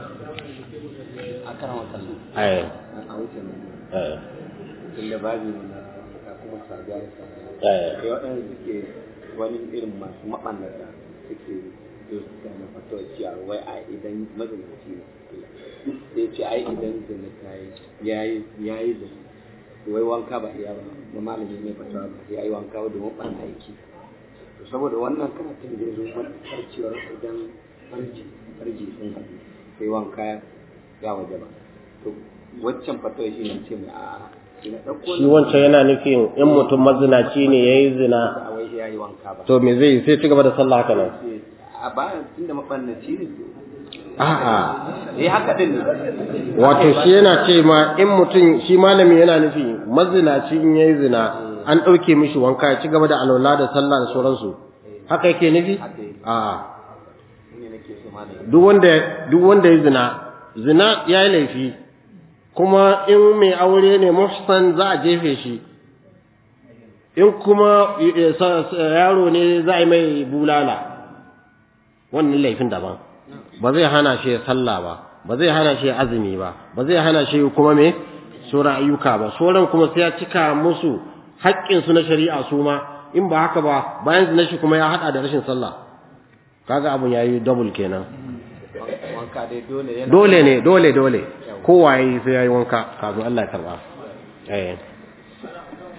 a karan wasanni ai a wuce nan ai tunda babu na ka kuma saduwa da saduwa ai sai waɗanda suke wani irin masu maɓannata suke zo su gane fatuwa cewa wai a idan mazinaci ne sai ce ai idan zina ta yi yayi yayi da wai wanka ba iya ba da malami ne fatuwa ba ya yi wanka ba domin ɓanna aiki to saboda wannan karatun da ya zo matuƙar cewa idan farji farji sun haɗu sai wanka ya waje ba to waccan fatuwa shi ne ce mai a'a shi na ɗauko shi wancan yana nufin in mutum mazinaci ne yayi zina a wai ya yi wanka ba to me zai yi? sai ci gaba da sallah haka nan a bayan tunda mabannaci ne a'a eh haka din ne wato shi yana ce ma in mutum shi malami yana nufi mazinaci in yayi zina an ɗauke mishi wanka ya ci gaba da alwala da sallah da sauransu haka yake nufi haka yi a'a ne nake so ma da duk wanda duk wanda ya zina zina ya yi laifi kuma in mai aure ne muhsan za a jefe shi in kuma eh, sa- sa- yaro ne za a yi mai bulala wannan laifin daban ba zai hana shi ya sallah ba ba zai hana shi ya azumi ba ba zai hana shi kuma me sauran ayyuka ba sauran kuma sai ya cika musu haƙƙinsu na shari'a su ma in ba haka ba bayan zina shi kuma ya haɗa da rashin sallah kaga abun yayi double kenan wanka dai dole yana dole ne dole dole kowa yayi sai yayi wanka kafin Allah ya karba eh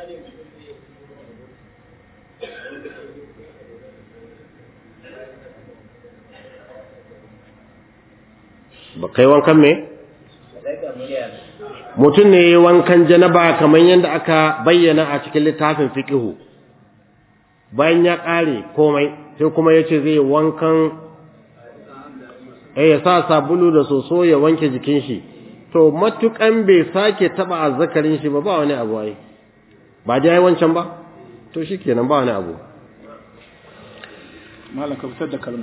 ba kai wankan me mutum ne ya wankan janaba kamar yadda aka bayyana a cikin littafin fiqihu bayan ya ƙare komai sai kuma ya ce zai wankan eh ya sa sabulu da soso ya wanke jikin shi to matukan bai sake taba azzakarin shi ba ba wani abu ai ba dai ai wancan ba to shikenan ba wani abu malam ka fitar da kalma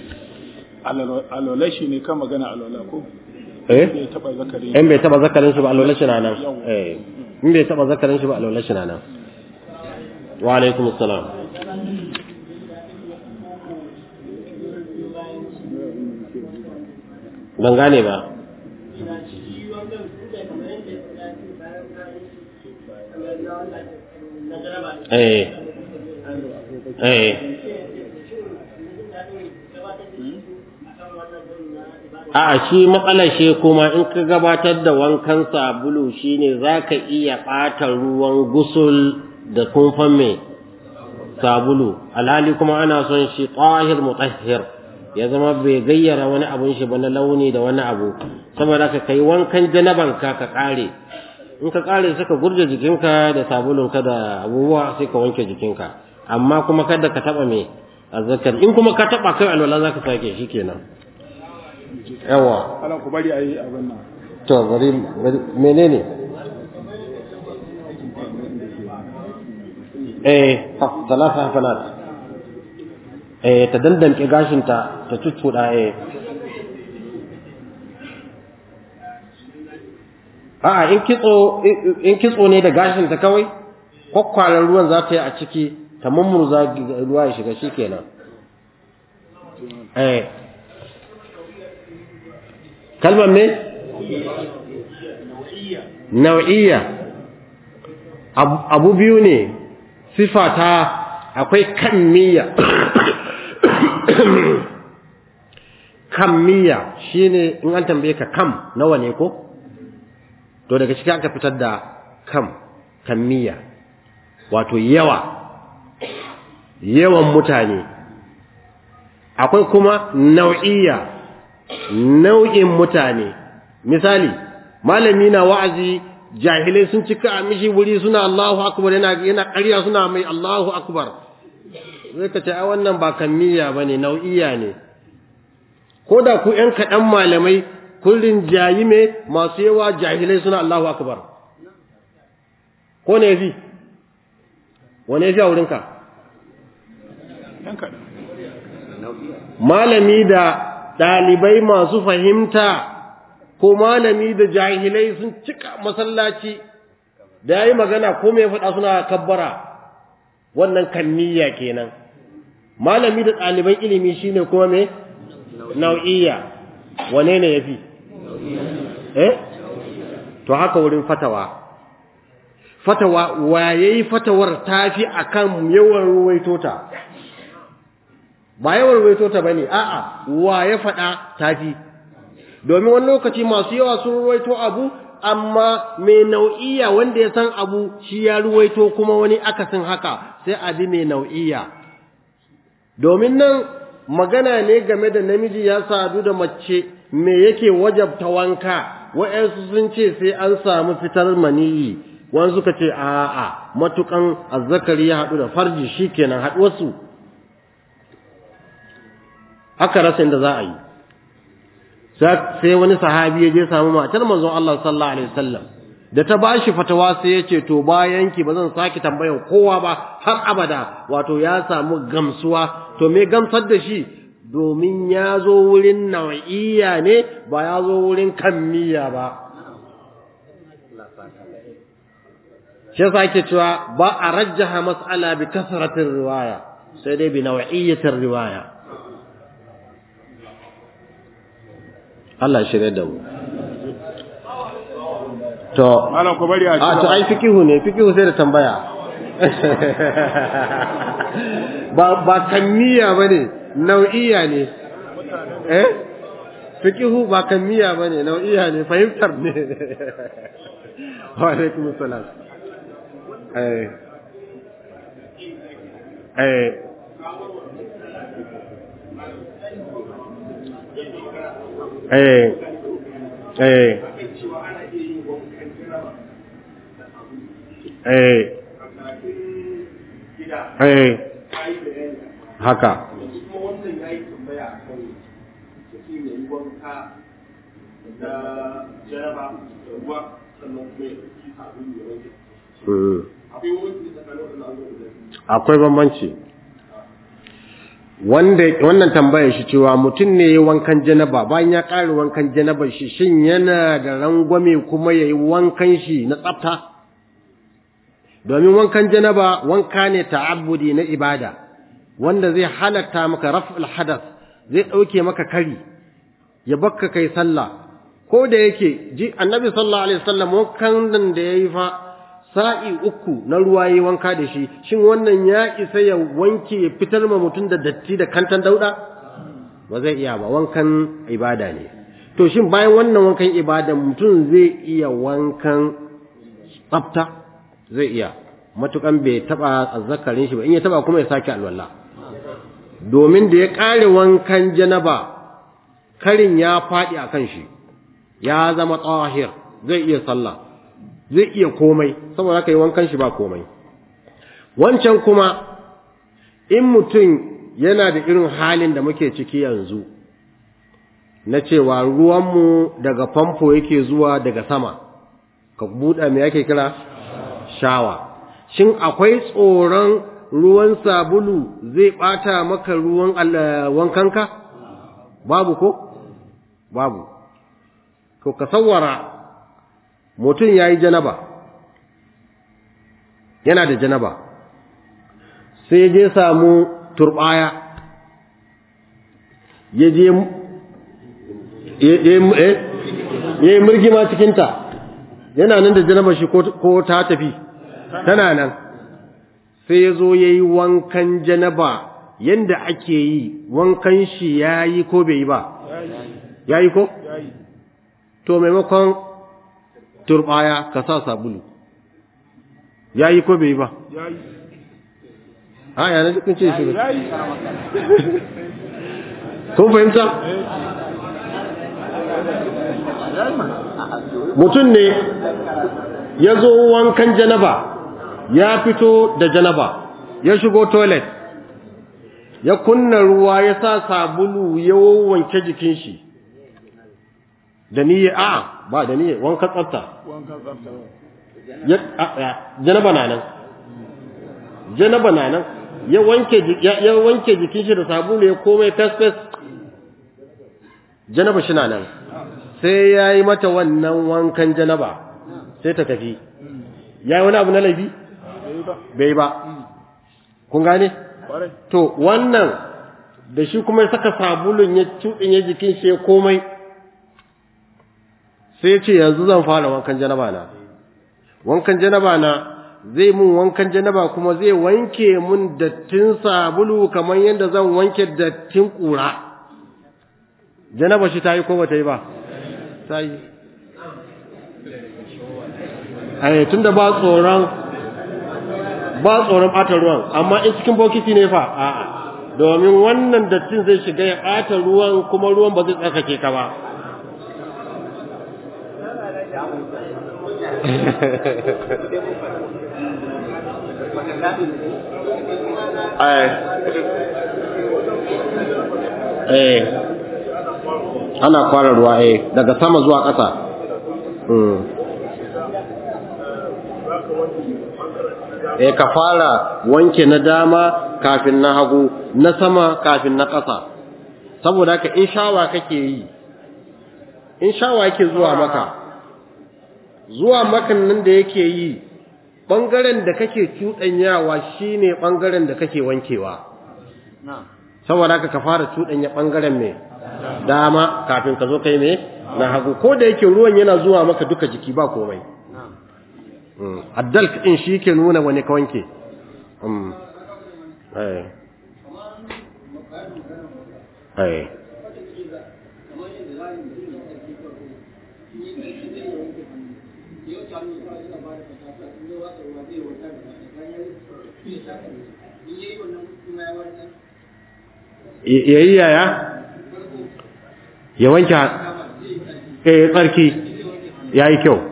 alola shi ne kan magana alola ko eh bai taba zakari in bai taba zakarin shi ba alwala shi na nan eh in bai taba zakarin shi ba alwala shi na nan wa alaikum assalam ban gane ba eh eh A'a shi matsalar shi kuma in ka gabatar da wankan sabulu shine zaka iya ɓata ruwan gusul da kumfan mai sabulu alhali kuma ana son shi tahir mutahhir ya zama bai gayyara wani abun shi ba na launi da wani abu saboda ka kai wankan janaban ka ka kare in ka kare sai ka gurje jikinka da sabulun ka da abubuwa sai ka wanke jikinka amma kuma kada ka taba me azzakar in kuma ka taba kai alwala zaka sake shikenan yawa ala ku bari ayi abin nan to bari menene eh talata hafanat eh ta dandanke gashinta ta cuccuɗa eh a'a in kitso in kitso ne da gashinta kawai kwakwalar ruwan za ta yi a ciki ta mummurza ruwa ya shiga shikenan eh kalmar me nau'iyya abu biyu ne sifata akwai kammiya kammiya shine in an tambaye ka kam nawa ne ko to daga cikin aka fitar da kam kammiya wato yawa yawan mutane akwai kuma nau'iyya nau'in mutane misali malami na wa'azi jahilai sun cika a mishi wuri suna Allahu akbar yana yana ƙarya suna mai Allahu akbar zai ka ce ai wannan ba kammiya bane nau'iya ne ko da ku ƴan kaɗan malamai kullun jayi me masu yawa jahilai suna Allahu akbar ko ne fi wane fi a wurinka yan kaɗan malami da ɗalibai masu fahimta ko malami da jahilai sun cika masallaci da ya yi magana ko mai faɗa suna kabbara wannan kanniya kenan malami da ɗaliban ilimi shine kuma me nau'iyya wane ne ya fi eh to haka wurin fatawa fatawa waye fatawar tafi akan yawan ruwaito ta ba yawan ruwaito ta bane a'a wa ya faɗa tafi domin wani lokaci masu yawa sun ruwaito abu amma mai nau'iya wanda ya san abu shi ya ruwaito kuma wani akasin haka sai a bi mai nau'iya domin nan magana ne game da namiji ya sadu da mace me yake wajabta wanka wa'yansu sun ce sai an samu fitar maniyi wani suka ce a'a matukan azzakari ya haɗu da farji shikenan haɗuwarsu aka rasa inda za a yi sai wani sahabi ya je samu matar manzon Allah sallallahu alaihi wasallam da ta bashi fatawa sai ya ce to bayan ki bazan saki tambayar kowa ba har abada wato ya samu gamsuwa to me gamsar da shi domin ya zo wurin nau'iyya ne ba ya zo wurin kammiya ba shi yasa ake cewa ba a rajjaha mas'ala bi kasratir riwaya sai dai bi nau'iyyatir riwaya Allah shirye da mu to malam ku bari a a to ai fikihu ne fikihu sai da tambaya ba ba kammiya bane nau'iya ne eh fikihu ba kammiya bane nau'iya ne fahimtar ne wa alaikum salam eh eh eh eh eh eh haka kuma wannan ya yi tambaya a kan mutum ya yi wanka da jaraba da ruwa sannan kuma ya ɗauki sabulu ya wanke Mm. akwai wani tsakanin wannan abubuwan da biyu akwai bambanci wanda wannan tambayar shi cewa mutum ne ya wankan janaba bayan ya ƙare wankan janaba shi shin yana da rangwame kuma ya yi wankan shi na tsafta domin wankan janaba wanka ne ta'abbudi na ibada wanda zai halatta maka raf'ul hadath zai ɗauke maka kari ya bakka kai sallah ko da yake ji annabi sallallahu alaihi wasallam wankan nan da yayi fa sa'i uku na ruwa yi wanka da shi shin wannan ya isa ya wanke ya fitar ma mutum da datti da kantan dauda ba zai iya ba wankan ibada ne to shin bayan wannan wankan ibada mutum zai iya wankan tsafta zai iya matukan bai taba azzakarin shi ba in ya taba kuma ya sake alwala domin da ya kare wankan janaba karin ya faɗi a kan shi ya zama tsahir zai iya sallah zai iya komai saboda haka yi wankan shi ba komai wancan kuma in mutum yana da irin halin da muke ciki yanzu na cewa ruwanmu daga famfo yake zuwa daga sama ka buɗe me yake kira shawa shin akwai tsoron ruwan sabulu zai ɓata maka ruwan wankanka babu ko babu to ka sawwara mutum ya yi janaba yana da janaba sai je samu turbaya ya je ya yi murgima cikinta yana nan da janaba shi ko ta tafi tana nan sai ya zo ya yi wankan janaba yadda ake yi wankan shi ya yi ko bai yi ba ya yi ko? to maimakon turbaya ka sa sabulu ya yi ko bai yi ba a yana jikin ce shi kun fahimta mutum ne ya zo wankan janaba ya fito da janaba ya shigo toilet ya kunna ruwa ya sa sabulu ya wanke jikin shi da niyya a ba da niyya wankan tsafta janaba na nan janaba na nan ya wanke ya wanke jikin shi da sabulu ya komai fes fes janaba shi na nan sai ya yi mata wannan wankan janaba sai ta tafi ya yi wani abu na laifi bai ba kun gane to wannan da shi kuma ya saka sabulun ya ya jikin shi ya komai sai ce yanzu zan fara wankan janaba na wankan janaba na zai mun wankan janaba kuma zai wanke mun dattin sabulu kamar yadda zan wanke dattin kura janaba shi ta yi ko bata yi ba ta yi ai tunda ba tsoron ba tsoron ɓata ruwan amma in cikin bokiti ne fa a'a domin wannan dattin zai shiga ya ɓata ruwan kuma ruwan ba zai tsarkake ka ba eh ana kwara ruwa eh daga sama zuwa ƙasa eh ka fara wanke na dama kafin na hagu na sama kafin na ƙasa saboda haka in shawa kake yi in shawa yake zuwa maka zuwa makan nan da yake yi ɓangaren da kake cuɗanyawa shine ɓangaren da kake wankewa saboda haka ka fara cuɗanya ɓangaren mai dama kafin ka zo kai mai na hagu ko da yake ruwan yana zuwa maka duka jiki ba komai addal ɗin shi ke nuna wani ka wanke ya yi yaya ya wanke eh tsarki ya yi kyau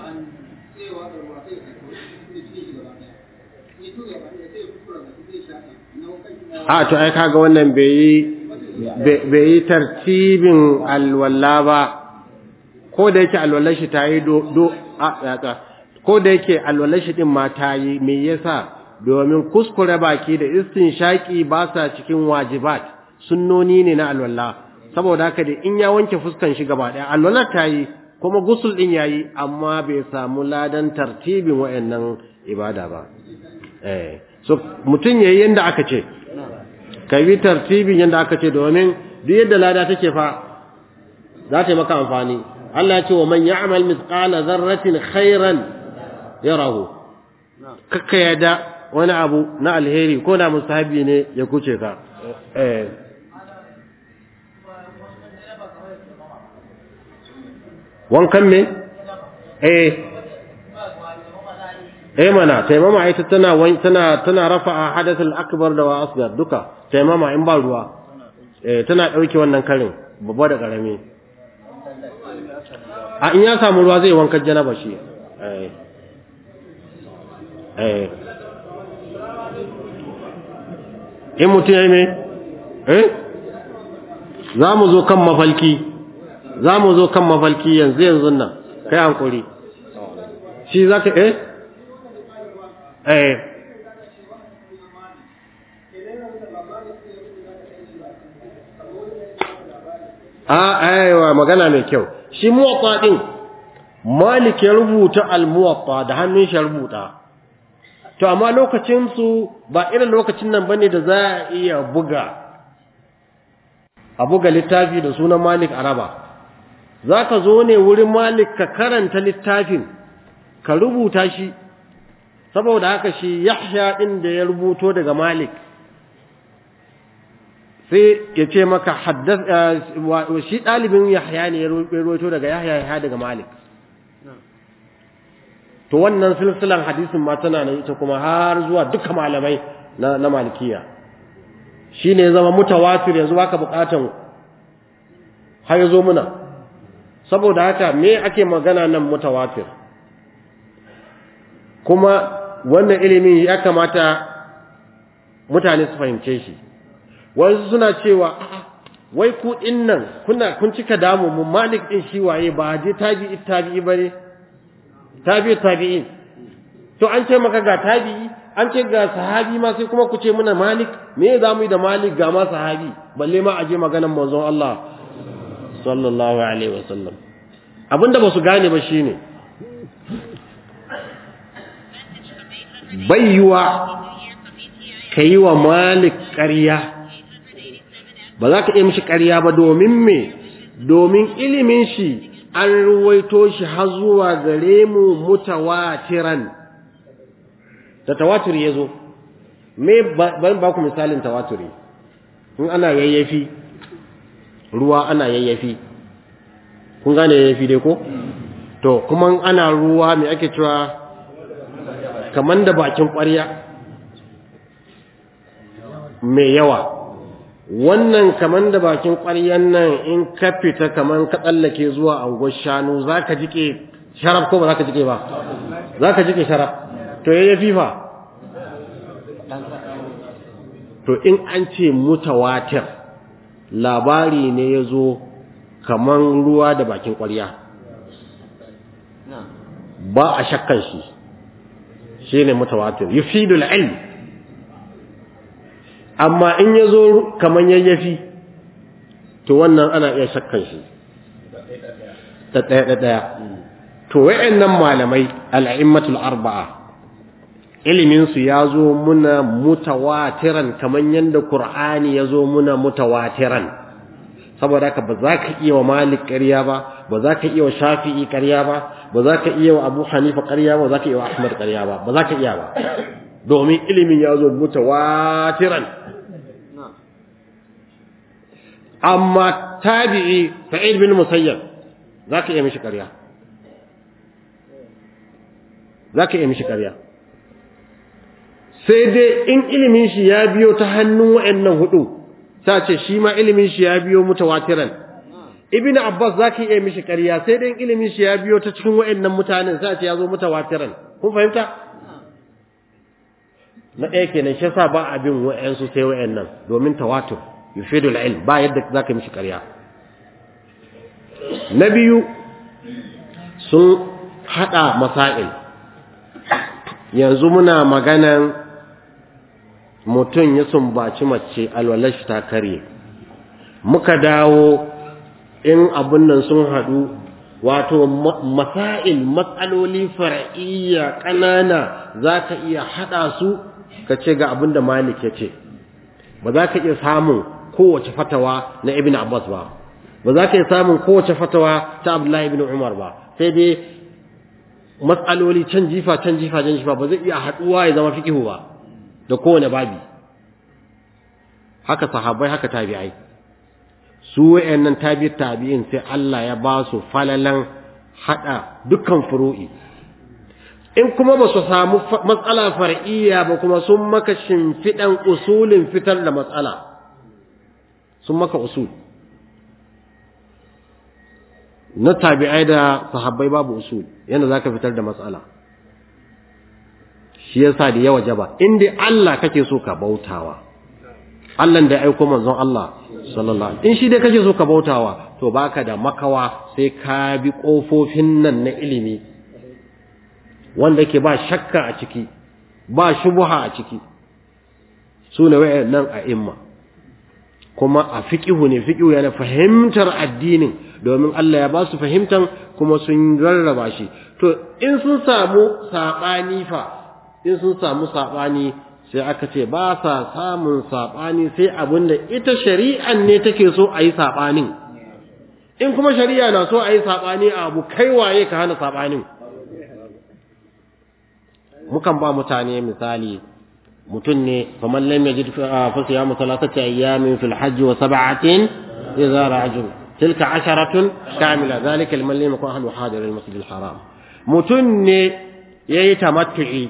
a to ai kaga wannan bai yi bai yi tartibin alwala ba ko da yake alwalar shi ta yi do do a yatsa ko da yake alwalar shi din ma ta yi me yasa domin kuskure baki da istinshaki ba sa cikin wajibat sunnoni ne na alwala saboda haka da in ya wanke fuskan shi gaba daya alwalar ta yi kuma gusul din yayi amma bai samu ladan tartibin wayannan ibada ba eh so mutun yayi yanda aka ce ka bi tartibin yanda aka ce domin duk yadda lada take fa za ta yi maka amfani Allah ya ce wa man ya'mal mithqala dharratin khairan yarahu kakka yada wani abu na alheri ko na mustahabi ne ya kuce ka eh wankan me eh eh mana taimama ita tana tana tana rafa'a hadathul akbar da wa asghar duka taimama in ba ruwa eh tana dauke wannan karin babba da karami a in ya samu ruwa zai wanka janaba shi eh eh in mutum yayi me eh za mu zo kan mafalki za mu zo kan mafalki yanzu yanzu nan kai hankuri shi zaka eh eh a aiwa magana mai kyau shi muwatta din malik ya rubuta al-muwatta da hannun shi rubuta to amma lokacin su ba irin lokacin nan bane da za a iya buga a buga littafi da sunan malik araba zaka zo ne wurin malik ka karanta littafin ka rubuta shi saboda haka shi yahya din da ya rubuto daga malik sai ya ce maka haddas shi ɗalibin yahya ne ya rubuto daga yahya yahya daga malik to wannan silsilan hadisin ma tana nan ita kuma har zuwa duka malamai na, na malikiya shi ne zama mutawatir yanzu baka bukatan har ya zo muna saboda haka me ake magana nan mutawatir kuma wannan ilimin ya kamata mutane su fahimce shi wasu suna cewa wai ku din nan kuna kun cika damu mu malik din shi waye ba je tabi'i tabi'i bane tabi'i tabi'in to an ce maka ga tabi'i an ce ga sahabi ma sai kuma ku ce muna malik me za mu yi da malik ga ma sahabi balle ma aje maganan manzon Allah sallallahu alaihi wasallam abinda ba su gane ba shine bayyuwa ka yi wa malik ƙarya ba za ka iya mishi ƙarya ba domin me domin ilimin shi an ruwaito shi har zuwa gare mu mutawatiran da tawatur ya zo me ban ba ku misalin tawaturi in ana yayyafi ruwa ana yayyafi kun gane yayyafi dai ko to kuma ana ruwa me ake cewa kaman da bakin ƙwarya mai yawa wannan kaman da bakin ƙwaryan nan in ka fita kaman ka tsallake zuwa angon shanu za ka jike sharaf ko ba za ka jike ba za ka jike sharaf to ya yi fifa to in an ce mutawatir labari ne ya zo kaman ruwa da bakin ƙwarya ba a shakkan shi shi ne mutawatir yufidul ilm amma in ya zo kaman yayyafi to wannan ana iya shakkan shi ta ɗaya da ɗaya to wa'annan malamai al'immatul arba'a iliminsu ya zo muna mutawatiran kaman yadda Kur'ani ya zo muna mutawatiran saboda haka ba za ka iya wa malik ƙarya ba ba za ka iya wa shafi'i ƙarya ba ba za ka iya wa abu hanifa ƙarya ba ba za ka iya wa ahmad ƙarya ba ba za ka iya ba domin ilimin ya zo mutawatiran amma tabi'i sa'id bin musayyab za ka iya mishi ƙarya za ka iya mishi ƙarya sai dai in ilimin shi ya biyo ta hannun wa'annan hudu ta ce shi ma ilimin shi ya biyo mutawatiran ibnu abbas zaki iya mishi ƙarya sai dai in ilimin shi ya biyo ta cikin wa'annan mutanen sai ce ya zo mutawatiran kun fahimta na ɗaya kenan shi yasa ba abin wa'ansu sai wa'annan domin tawatur yufidul ilm ba yadda zaka mishi ƙarya na biyu sun hada masail yanzu muna maganan mutum ya sumbaci mace alwalashi ta karye muka dawo in abun nan sun hadu wato masail matsaloli far'iyya ƙanana zaka iya hada su ka ce ga abin da malik ya ce ba za ka iya samun kowace fatawa na ibn abbas ba ba za ka iya samun kowace fatawa ta abdullahi ibn umar ba sai dai matsaloli can jifa can jifa can jifa ba zai iya haɗuwa ya zama fikihu ba da kowane babi haka sahabbai haka tabi'ai su wayannan tabi tabi'in sai Allah ya ba su falalan hada dukkan furu'i in kuma ba su samu matsala far'iyya ba kuma sun maka shimfiɗan usulin fitar da matsala sun maka usul na tabi'ai da sahabbai babu usul yadda za ka fitar da matsala shi yasa da yawa jaba inda Allah kake so ka bautawa Allah da ya aiko manzon Allah sallallahu alaihi in shi dai kake so ka bautawa to baka da makawa sai ka bi kofofin nan na ilimi wanda ke ba shakka a ciki ba shubha a ciki su ne nan a imma kuma a fiqihu ne fiqihu yana fahimtar addinin domin Allah ya ba su fahimtan kuma sun rarraba shi to in sun samu sabani fa in sun samu sabani sai aka ce ba sa samun sabani sai abinda ita shari'an ne take so a yi sabanin in kuma shari'a na so a yi sabani a abu kai waye ka hana sabanin mukan ba mutane misali mutum ne faman lam yajid fa siyamu thalathati ayyamin fil hajj wa sab'atin idza ra'ajun tilka asharatun kamila zalika liman lam yakun ahlu hadir al masjid al haram mutum ne yayi tamattu'i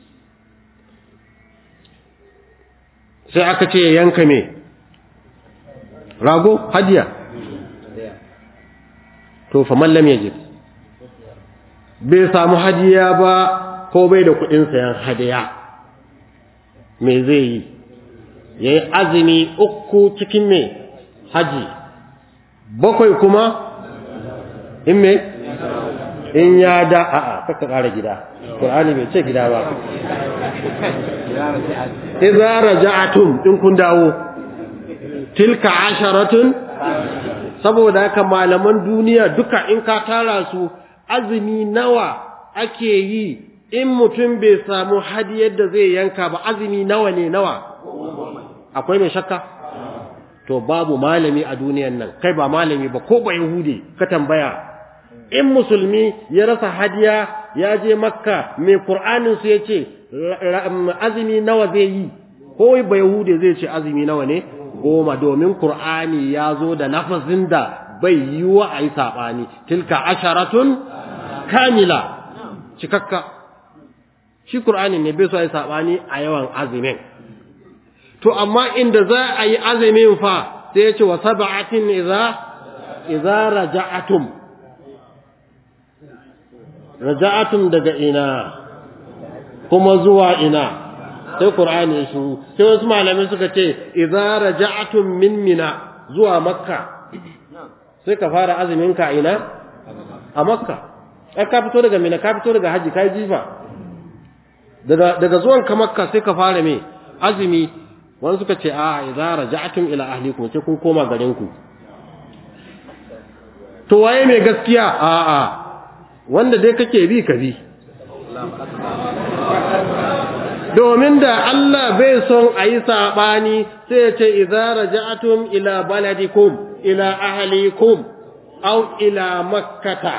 sai aka ce yanka me rago hadiya to faman lam yajid bai samu hadiya ba ko bai da kuɗin sayan hadiya me zai yi ya yi azumi uku cikin me haji bakwai kuma in me in ya da a'a kaka ƙara gida ƙur'ani bai ce gida ba idza raja'atum in kun dawo tilka asharatun saboda haka malaman duniya duka in ka tara su azumi nawa ake yi in mutum bai samu hadiyar da zai yanka ba azumi nawa ne nawa akwai mai shakka to babu malami a duniyan nan kai ba malami ba ko ba yahudi ka tambaya in musulmi ya rasa hadiya ya je makka mai qur'anin su yace azumi nawa zai yi ko ba yahudi zai ce azumi nawa ne goma domin qur'ani ya zo da lafazin da bai yi wa ayi sabani tilka asharatun kamila cikakka shi Qur'ani ne bai so ai sabani a yawan azumin to amma inda za a yi azumin fa sai ya ce wa sab'atin idza idza raja'atum raja'atum daga ina kuma zuwa ina sai Qur'ani ya shiru sai wasu malamai suka ce idza raja'atum min mina zuwa makka sai ka fara azumin ka ina a makka ai ka fito daga mina ka fito daga haji kai jifa daga daga zuwan ka makka sai ka fara me azumi wani suka ce a idza raja'tum ila ahlikum sai kun koma garin ku to waye mai gaskiya a a wanda dai kake bi ka bi domin da Allah bai son a yi saɓani sai ya ce idza raja'tum ila baladikum ila ahlikum aw ila makkata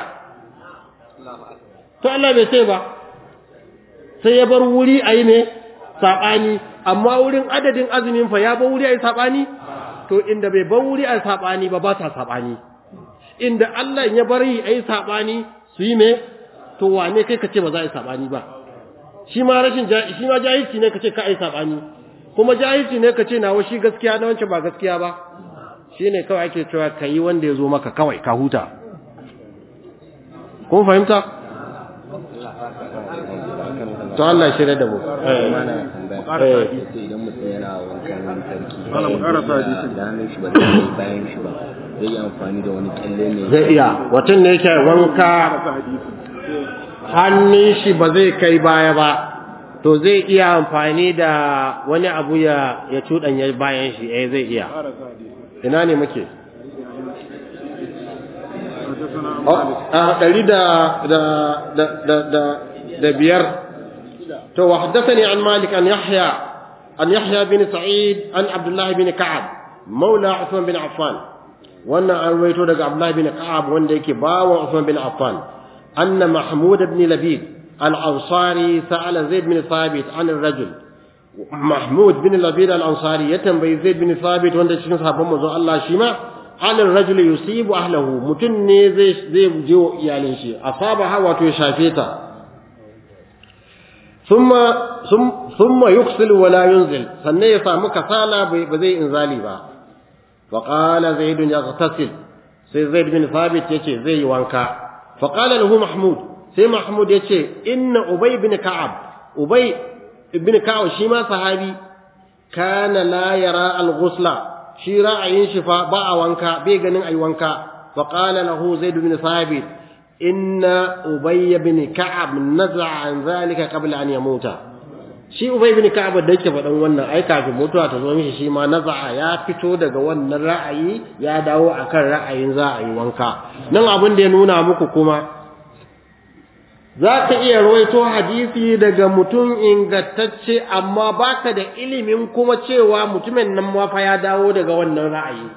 to Allah bai ce ba sai ya bar wuri a yi ne saɓani amma wurin adadin azumin fa ya bar wuri a yi saɓani to inda bai bar wuri a yi saɓani ba ba sa saɓani inda Allah ya bari a yi saɓani su yi ne to wane kai ka ce ba za a yi saɓani ba shi ma rashin shi ma jahilci ne kace ka ai sabani kuma jahilci ne kace nawa shi gaskiya na wancan ba gaskiya ba shine kawai ake cewa kai wanda yazo maka kawai ka huta kun fahimta to Allah shirye da mu idan mutum yana wankan sarki Malam, mu ƙarasa hadisin. da hannun shi ba zai kai bayan shi ba zai yi amfani da wani kyalle ne zai iya mutum ne yake wanka Karasa hadisi. hannun shi ba zai kai baya ba to zai iya amfani da wani abu ya ya cuɗanya bayan shi eh zai iya Karasa hadisi. ina ne muke حدثنا عن Oh, مالك a ɗari da da da da da da biyar to wa haddathani an malik an yahya an yahya bin sa'id an abdullah bin ka'ab maula usman bin affan wannan an rawaito daga abdullah bin ka'ab wanda yake bawa usman bin affan anna mahmud ibn labid al-ansari sa'ala zaid bin thabit an ar-rajul mahmud bin labid al-ansari ya tambayi zaid bin thabit wanda cikin sahabban manzon Allah shi ma halin rajul yusibu ahlahu mutun ne zai zai je wa iyalin shi asabaha wato ya shafe ta thumma thumma yuksil wa la yunzil sannan ya samu kasala bai ba zai inzali ba fa qala zaid yaghtasil sai zaid bin thabit yace zai yi wanka fa qala lahu mahmud sai mahmud yace inna ubay bin ka'ab ubay ibn ka'ab shi ma sahabi kana la yara al-ghusla shi ra'ayin shi fa ba a wanka bai ganin ai wanka fa qala lahu zaid bin thabit inna ubay bin ka'ab naza'a an zalika qabla an yamuta shi ubay bin ka'ab da yake faɗan wannan ai kafin mutuwa ta zo mishi shi ma naza'a ya fito daga wannan ra'ayi ya dawo akan ra'ayin za a yi wanka nan abin da ya nuna muku kuma za ka iya rawaito hadisi daga mutum ingantacce amma baka da ilimin kuma cewa mutumin nan ma fa ya dawo daga wannan ra'ayi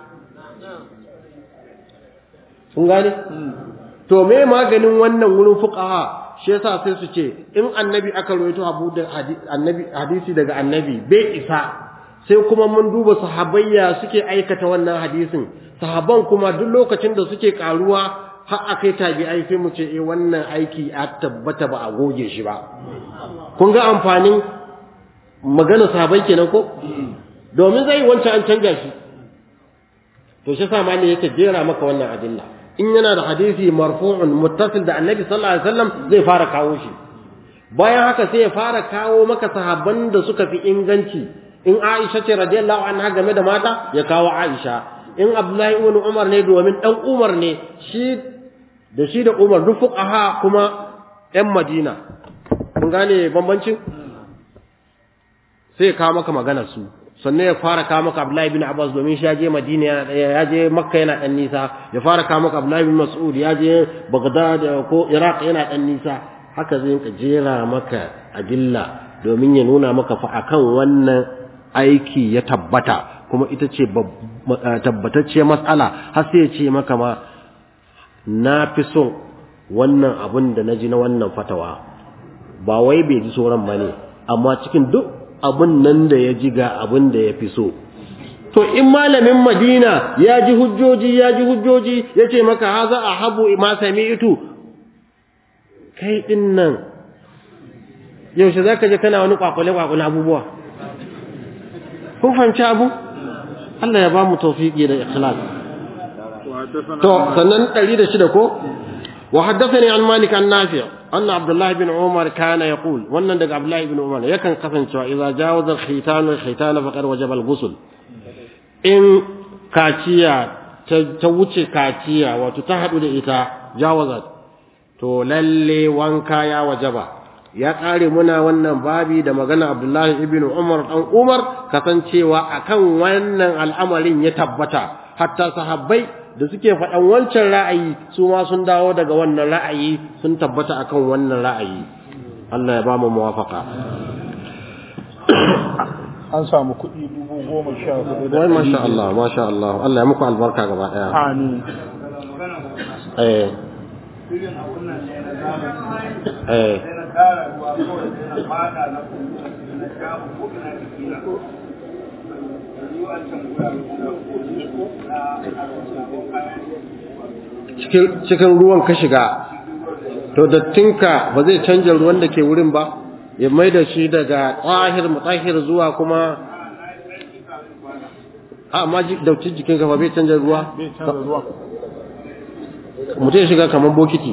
kun gane to me maganin wannan wurin fuqaha shi yasa sai su ce in annabi aka rawaito abu da annabi hadisi daga annabi bai isa sai kuma mun duba sahabayya suke aikata wannan hadisin sahaban kuma duk lokacin da suke karuwa har akai tabi'ai sai mu ce eh wannan aiki a tabbata ba a goge shi ba kun ga amfanin magana sahabai kenan ko domin zai wancan an canja shi to shi sa mali yake jera maka wannan adilla in yana da hadisi marfu'un muttasil da annabi sallallahu alaihi wasallam zai fara kawo shi bayan haka sai ya fara kawo maka sahabban da suka fi inganci in Aisha ce radiyallahu anha game da mata ya kawo Aisha in Abdullahi ibn Umar ne domin dan Umar ne shi da shi da Umar duk fuqaha kuma ƴan Madina kun gane bambancin sai ya kawo maka maganar su sannan ya fara kawo maka Abdullahi bin Abbas domin shi ya je Madina ya je Makka yana dan nisa ya fara kawo maka Abdullahi bin Mas'ud ya je Baghdad ko Iraq yana dan nisa haka zai ka jera maka adilla domin ya nuna maka fa akan wannan aiki ya tabbata kuma ita ce tabbatacce matsala har sai ya ce maka ma na fi son wannan abin da na ji na wannan fatawa ba wai bai ji sauran ba ne amma cikin duk abin nan da ya ji ga abin da ya fi so to in malamin madina ya ji hujjoji ya ji hujjoji ya ce maka haza a habu ma sami'tu kai din nan yaushe za ka je kana wani kwakwale-kwakwale abubuwa kun fahimci abu Allah ya ba mu tawfiqi da ikhlas to sannan 106 ko wa haddathani an malik an nafi' anna abdullah ibn umar kana yaqul wannan daga abdullah ibn umar yakan kasancewa idza jawaza al-khitan al-khitan faqad wajaba al-ghusl in kaciya ta wuce kaciya wato ta hadu da ita jawazat to lalle wanka ya wajaba ya kare muna wannan babi da magana Abdullahi ibn Umar dan Umar kasancewa akan wannan al'amarin ya tabbata hatta sahabbai da suke faɗan wancan ra'ayi su ma sun dawo daga wannan ra'ayi sun tabbata akan wannan ra'ayi Allah ya ba mu muwafaka an samu kuɗi dubu goma sha hudu da wai masha Allah masha Allah Allah ya muku albarka gaba daya amin eh eh cikin ruwan ka shiga to dattinka ba zai canja ruwan da ke wurin ba ya mai da shi daga tsahir mutahhir zuwa kuma a amma dauci jikin kafa bai canja ruwa bai canza ruwa mutum ya shiga kamar bokiti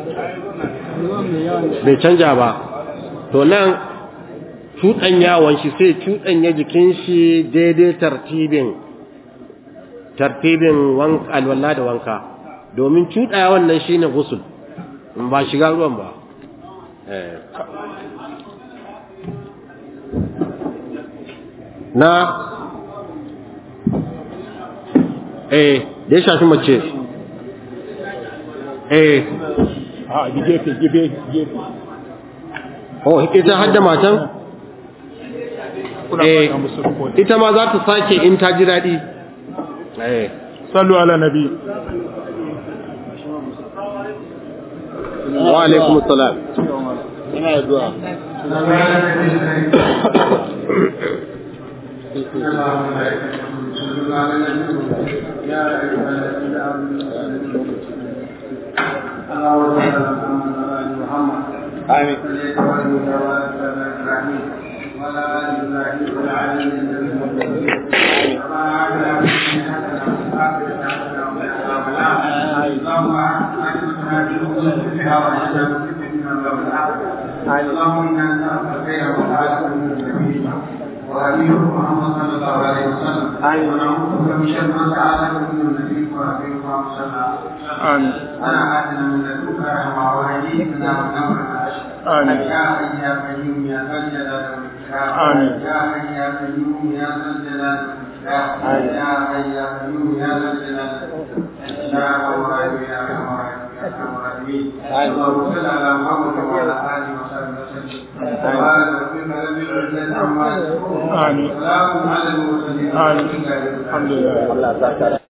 bai canja ba to nan cuɗanyawan shi sai cuɗanya jikin shi daidai tartibin tartibin alwala da wanka domin cuɗaya wannan shi ne gusul ba shiga ruwan ba na eh da ya shafi mace eh a gefe gefe gefe oh ita hadda matan kuna eh faɗa musu rukuni ita ma za ta sake in ta ji daɗi eh sallu ala nabi wa alaikum salam ina zuwa اللهم انا نسالك خير وسعاده من النبي وهديه محمد صلى الله عليه وسلم ونعوذ بك من شر ما سعاده من النبي وهديه محمد صلى الله عليه وسلم amin انا اتنا من لدنك رحمه وهديتنا ونورنا آمين. يا حي يا قيوم يا ذا الجلال والاكرام آمين. يا حي يا قيوم يا ذا الجلال والاكرام يا حي يا قيوم يا ذا الجلال والاكرام يا الله يا ارحم الراحمين يا ارحم الراحمين اللهم صل على محمد وعلى اله وصحبه وسلم سبحان ربك رب العزه عما يصفون آمين. سلام على المرسلين آمين. الحمد لله